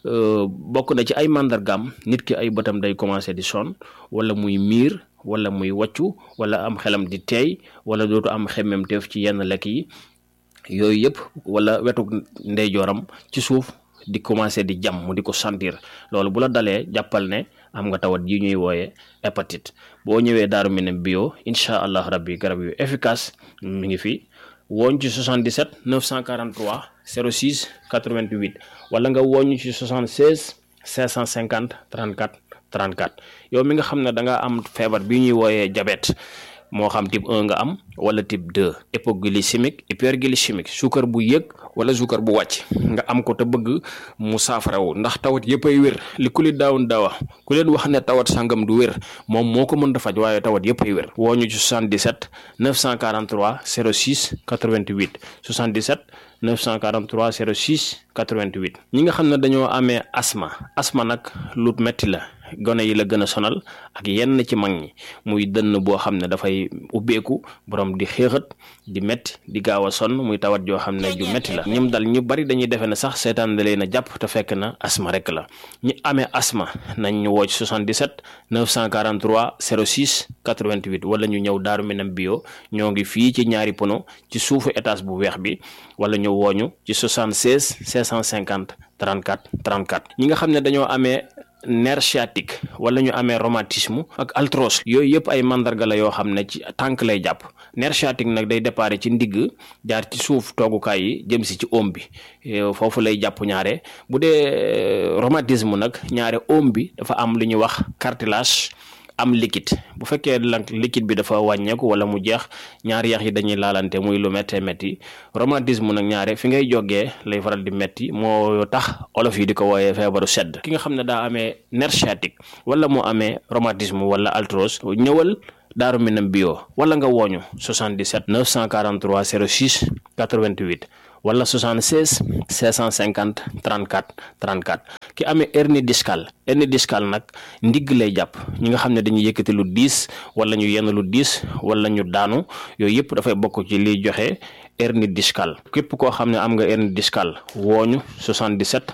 bokk na ci ay màndargaam nit ki ay bëtam day commencé di sonn wala muy miir wala muy wàccu wala am xelam di teey wala dootu am xemmemteef ci yenn lekk yi yooyu yëpp wala wetu ndeyjooram ci suuf di commencé di jam mu di ko sentir loolu bu la dalee jàppal ne am nga tawat yi ñuy wooye hépatite boo ñëwee daaru minam bio incha allah rabbi garab yu efficace mi ngi fi wooñ ci 77 943 06 88 wala nga wooñ ci 76 550 34 34 yow mi nga xam ne da nga am feebar bi ñuy wooyee diabète moo xam type 1 nga am wala type 2 hypoglycémique hyperglycémique suukar bu yëg wala suukar bu wàcc nga am ko te bëgg mu saafarawu ndax tawat yëpp ay wér li ku li daawun daawa ku leen wax ne tawat sangam du wér moom moo ko mën a faj waaye tawat yëpp ay wér woo ñu ci 77 943 06 88 77 943 06 88 ñi nga xam ne dañoo amee asma asma nag lu metti la gone yi la gën a sonal ak yenn ci mag ñi muy dënn boo xam ne dafay ubbeeku borom di xéexat di metti di gaaw a sonn muy tawat joo xam ne ju metti la ñim dal ñu bari dañuy defe ne sax seetaan da leen a jàpp te fekk na asma rek la ñi amee asma nañ ñu woo ci 77 943 06 88 wala ñu ñëw daaru minam bio ñoo ngi fii ci ñaari pono ci suufu étage bu weex bi wala ñu wooñu ci 76 650 34 34 ñi nga xam ne dañoo amee nerf sciatique wala ñu amee rhumatisme ak arthrose yooyu yëpp ay mandarga la yoo xam ne ci tànk lay jàpp nerf sciatique nag day déparé ci ndigg jaar ci suuf toogukaay yi jëm si ci oom bi foofu lay jàpp ñaare bu dee rhumatisme nag ñaare oom bi dafa am lu ñuy wax cartilage am liquide bu fekkee nag liquide bi dafa wàññeeku wala mu jeex ñaari yax yi dañuy laalante muy lu méttee métti rhumatisme nag ñaare fi ngay jógee lay faral di métti moo tax olof yi di ko wooyee feebaru sedd ki nga xam ne daa amee nerf sciatique wala mu amee rhumatisme wala arthrose ñëwal Daaru Minam bio wala nga wooñu 77 943 06 88 wala 76 650 34 34 ki amee hernie discale hernie discale nag ndigg lay jàpp ñi nga xam ne dañuy yëkkati lu diis wala ñu yenn lu diis wala ñu daanu yooyu yëpp dafay bokk ci liy joxe hernie discale képp koo xam ne am nga hernie discale wooñu 77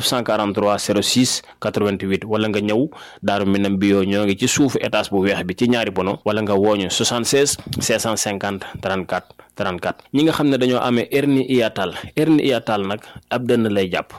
943 06 88 wala nga ñëw Daaru Minam bio ñoo ngi ci suufu étage bu weex bi ci ñaari bono wala nga wooñu 76 650 34 34 ñi nga xam ne dañoo amee hernie hiatale hernie hiatale nag ab dënn lay jàpp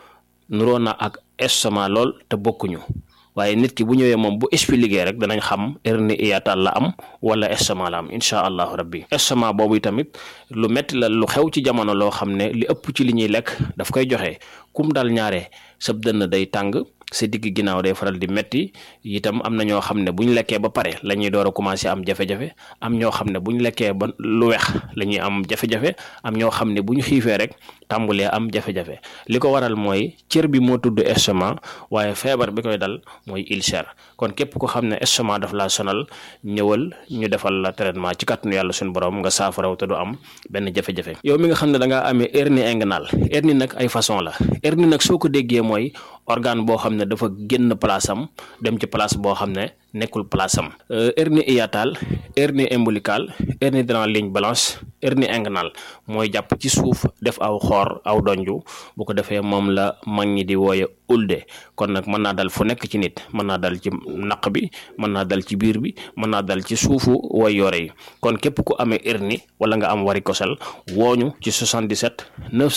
nuroo na ak estomac lool te bokkuñu waaye nit ki bu ñëwee moom bu expliqué rek danañ xam hernie hiatale la am wala estomac la am incha allahu rabbi estomac boobu tamit lu metti la lu xew ci jamono loo xam ne li ëpp ci li ñuy lekk daf koy joxe kum dal ñaare sab dënn day tàng sa digg ginnaaw day faral di metti itam am na ñoo xam ne bu ñu lekkee ba pare la ñuy door a commencé am jafe-jafe am ñoo xam ne bu ñu lekkee ba lu weex la ñuy am jafe-jafe am ñoo xam ne bu ñu xiifee rek tàmbulee am jafe-jafe li ko waral mooy cër bi moo tudd estomac waaye feebar bi koy dal mooy ulcère kon képp ko xam ne estomac daf laa sonal ñëwal ñu defal la traitement ci kàttanu yàlla suñu borom nga saafaraw te du am benn jafe-jafe yow mi nga xam ne da ngaa amee hernie inguinale hernie nag ay façon la hernie nag soo ko déggee mooy organe boo xam ne dafa génn place am dem ci place boo xam ne nekkul place am hernie hiatale hernie ombilicale hernie dans la ligne blanche hernie inguinale mooy jàpp ci suuf def aw xoor aw donju bu ko defee moom la mag ñi di wooye ulde kon nag mën naa dal fu nekk ci nit mën naa dal ci naq bi mën naa dal ci biir bi mën naa dal ci suufu way yore yi kon képp ku amee hernie wala nga am varicocèle wooñu ci 77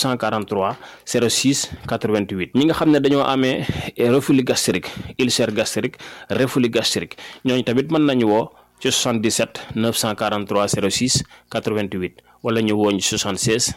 943 06 88 ñi nga xam ne dañoo amee reflux gastrique ulcère gastrique reflux gastrique ñooñu tamit mën nañu woo ci 77 943 06 88 wala ñu wooñ 76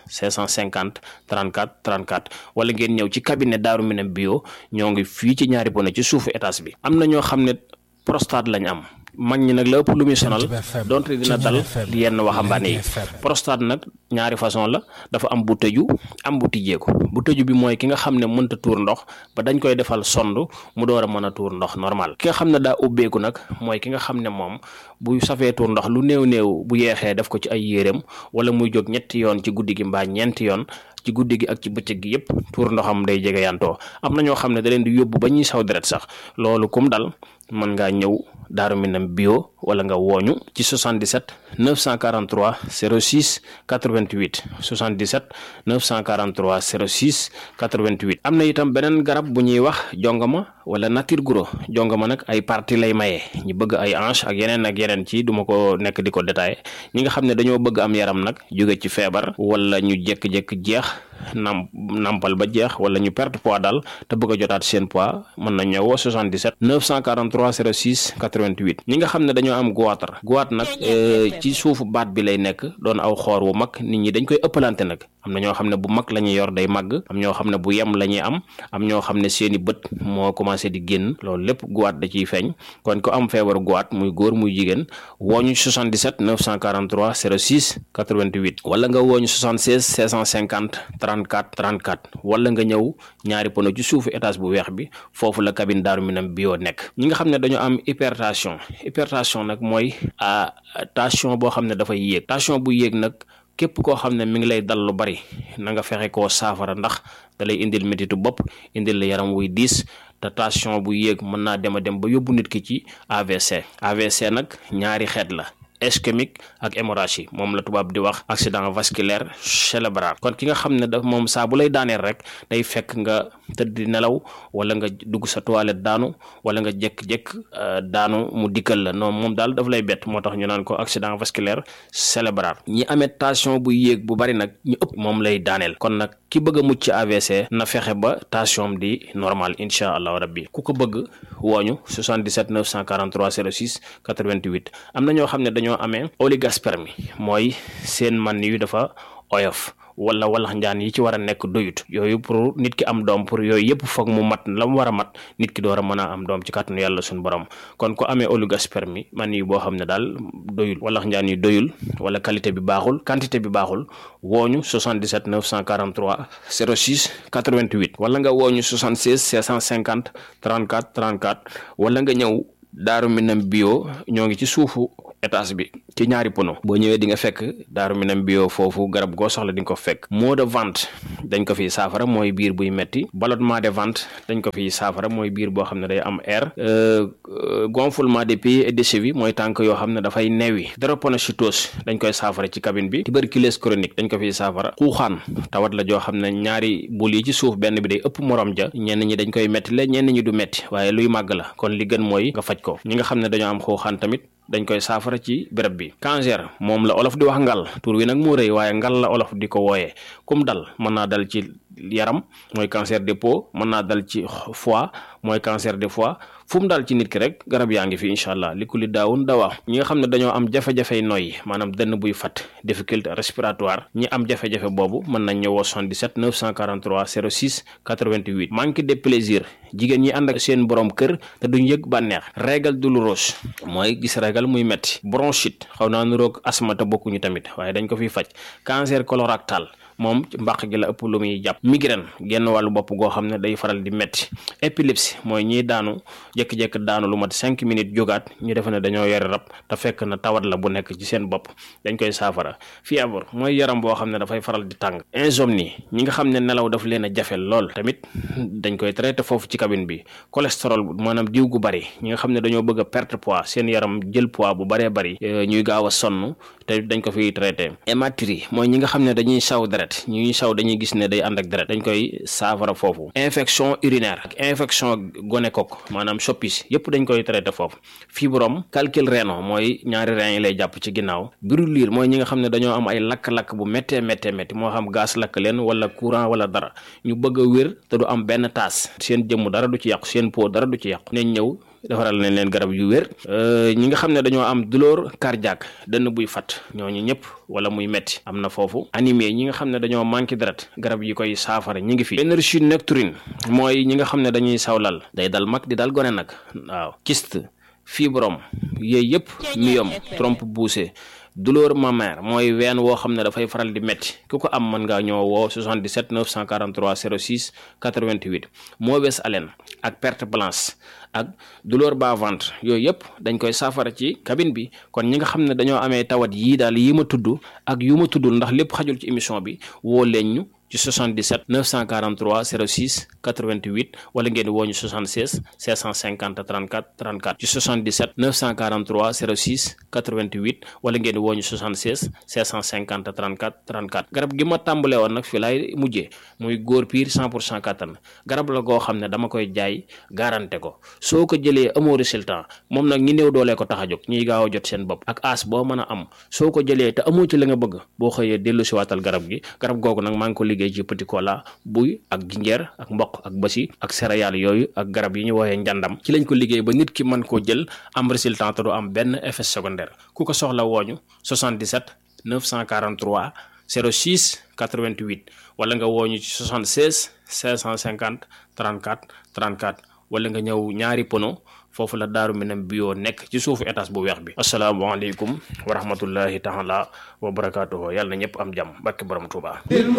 550 34 34 wala ngeen ñëw ci cabinet Daaru Minam bio ñoo ngi fii ci ñaari bone ci suufu étage bi am na ñoo xam ne prostate lañ am mag ñi nag la ëpp lu muy sonal donte dina dal yenn waxambaane yi prostate nag ñaari façon la dafa am bu tëju am bu tijjeeku bu tëju bi mooy ki nga xam ne mënta tuur ndox ba dañ koy defal sond mu door a mën a tuur ndox normal ki nga xam ne daa ubbeeku nag mooy ki nga xam ne moom bu safee tuur ndox lu néew néew bu yeexee def ko ci ay yéreem wala muy jóg ñetti yoon ci guddi gi mbaa ñeenti yoon ci guddi gi ak ci bëccëg gi yépp tuur ndoxam day jege yantoo am na ñoo xam ne da leen di yóbbu ba ñuy saw deret sax loolu kum dal mën ngaa ñëw Daaru Minam bio wala nga wooñu ci 77 943 06 88 77 943 06 88 am na itam beneen garab bu ñuy wax jongama wala nature guro jongama nag ay partie lay maye ñi bëgg ay hanche ak yeneen ak yeneen ci duma ko nekk di ko détaillé ñi nga xam ne dañoo bëgg am yaram nag jóge ci feebar wala ñu jékki-jékki jeex nam nampal ba jeex wala ñu perte poids daal te bëgg a jotaat seen poids mën na ñëwoo 77 943 06 88 ñi nga xam ne dañoo am goitre goitre nag ci suufu baat bi lay nekk doon aw xoor wu mag nit ñi dañ koy ëppalante nag am na ñoo xam ne bu mag la ñuy yor day màgg am ñoo xam ne bu yem la ñuy am am ñoo xam ne seeni bët moo commencé di génn loolu lépp goitre da ciy feeñ kon ko am feebaru goitre muy góor muy jigéen wooñu 77 943 06 88 wala nga wooñu 76 650 34 34 wala nga ñëw ñaari pono ci suufu étage bu weex bi foofu la cabine Daaru Minam bio nekk ñi nga xam ne dañoo am hypertension hypertension nag mooy tension boo xam ne dafay yéeg tension bu yéeg nag képp koo xam ne mi ngi lay dal lu bari na nga fexe koo saafara ndax da lay indil métitu bopp indil la yaram wuy diis te tension bu yéeg mën naa dem a dem ba yóbbu nit ki ci AVC AVC nag ñaari xeet la ischémique ak hémorragie moom la tubaab di wax accident vasculaire cérébral kon ki nga xam ne daf moom saa bu lay daaneel rek day fekk nga tëdd di nelaw wala nga dugg sa toilette daanu wala nga jékk-jékk daanu mu dikkal la non moom daal daf lay bett moo tax ñu naan ko accident vasculaire cérébral ñi amee tension bu yéeg bu bari nag ñu ëpp moom lay daaneel kon nag ki bëgg a mucc ci AVC na fexe ba tension di normal incha allahu rabbi ku ko bëgg wooñu 77 943 06 88 am na ñoo xam ne dañoo amee oligospermie mooy seen man yu dafa oyof wala walax njaan yi ci war a nekk doyut yooyu pour nit ki am doom pour yooyu yëpp foog mu mat la mu war a mat nit ki door a mën a am doom ci kàttanu yàlla suñu borom kon ku amee oligospermie man yi boo xam ne daal doyul walax njaan yi doyul wala qualité bi baaxul quantité bi baaxul wooñu 77 943 06 88 wala nga wooñu 76 650 34 34 wala nga ñëw daaru minam bio ñoo ngi ci suufu étage bi ci ñaari pono boo ñëwee di nga fekk daaru minam bio foofu garab goo soxla di nga ko fekk maux de ventre dañ ko fiy saafara mooy biir buy metti ballonnement de ventre dañ ko fiy saafara mooy biir boo xam ne day am air gonflement des pieds et des chevilles mooy tànk yoo xam ne dafay newi drépanocytose dañ koy saafara ci cabine bi tuberculose chronique dañ ko fiy saafara xuuxaan tawat la joo xam ne ñaari bul yi ci suuf benn bi day ëpp morom ja ñenn ñi dañ koy metti la ñenn ñi du metti waaye luy màgg la kon li gën mooy nga faj ko ñi nga xam ne dañoo am xuuxaan tamit dañ koy saafara ci béréb bi cancer moom la olof di wax ngal tur wi nag moo rëy waaye ngal la olof di ko wooyee kum dal mën naa dal ci yaram mooy cancer de peau mën naa dal ci foie mooy cancer de foie fu mu daal ci nit ki rek garab yaa ngi fi incha allah li ku li daawun dawaa ñi nga xam ne dañoo am jafe-jafey noyyi maanaam dënn buy fat difficulté respiratoire ñi am jafe-jafe boobu mën nañ ñëwoo 77 943 06 88 manque de plaisir jigéen ñi ànd ak seen borom kër te duñ yëg bànneex régal douloureuse mooy gis régal muy metti bronchite xaw naa nuroog asma te bokkuñu tamit waaye dañ ko fiy faj cancer colorectal moom mbàq gi la ëpp lu muy jàpp migraine genn wàllu bopp goo xam ne day faral di metti épilepsie mooy ñiy daanu jékki-jékki daanu lu mat cinq minutes jógaat ñu defe ne dañoo yore rab te fekk na tawat la bu nekk ci seen bopp dañ koy saafara fièvre mooy yaram boo xam ne dafay faral di tàng insomnie ñi nga xam ne nelaw daf leen a jafe lool tamit dañ koy traité foofu ci cabine bi cholestérol maanaam diw gu bari ñi nga xam ne dañoo bëgg a perte poids seen yaram jël poids bu baree bari ñuy gaaw a sonn te dañ ko fiy traité hématurie mooy ñi nga xam ne dañuy saw deret ñuy saw dañuy gis ne day ànd ak deret dañ koy saafara foofu infection urinaire ak infection gonocoque maanaam soppis yépp dañ koy traité foofu fibrome calcul rénal mooy ñaari rein yi lay jàpp ci ginnaaw brûlure mooy ñi nga xam ne dañoo am ay lakk-lakk bu méttee méttee métti moo xam gaz lakk leen wala courant wala dara ñu bëgg a wér te du am benn taas seen jëmm dara du ci yàqu seen peau dara du ci yàqu nañ ñëw defaral nañ leen garab yu wér ñi nga xam ne dañoo am douleur cardiaque dënn buy fat ñooñu ñëpp wala muy metti am na foofu animé ñi nga xam ne dañoo manqué deret garab yi koy saafara ñi ngi fi énergie nocturne mooy ñi nga xam ne dañuy sawlal day dal mag di dal gone nag waaw kyste fibrome yooyu yëpp myome trompe poussée douleur mammaire mooy ween woo xam ne dafay faral di métti ku ko am mën ngaa ñoo woo 77 943 06 88 mauvaise haleine ak perte blanche ak douleur bas ventre yooyu yëpp dañ koy saafara ci cabine bi kon ñi nga xam ne dañoo amee tawat yii daal yi ma tudd ak yu ma tuddul ndax lépp xajul ci émission bi woo leen ñu ci 77 943 06 88 wala ngeen woo ñu 76 650 34 34 ci 77 943 06 88 wala ngeen woo ñu 76 650 34 34 garab gi ma tàmbalee woon nag fii laay mujjee muy góor piir 100 pour cent kattan garab la goo xam ne dama koy jaay garanté ko soo ko jëlee amoo résultat moom nag ñi néew doolee ko tax a jóg ñiy gaaw a jot seen bopp ak as boo mën a am soo ko jëlee te amoo ci la nga bëgg boo xëyee dellu si waatal garab gi garab googu nag maa ngi ko liggéey ci petit cola buy ak jinjeer ak mboq ak basi ak céréales yooyu ak garab yi ñu woowee njàndam ci lañ ko liggéey ba nit ki mën koo jël am résultat te du am benn effet secondaire ku ko soxla wooñu 77 943 06 88 wala nga wooñu ci 76 550 34 34 wala nga ñëw ñaari pono foofu la daaru minam bio nekk ci suufu étage bu weex bi asalaamaaleykum wa rahmatullahi taala wa barakaatuhu yàlla na ñëpp am jàmm barke borom Tuuba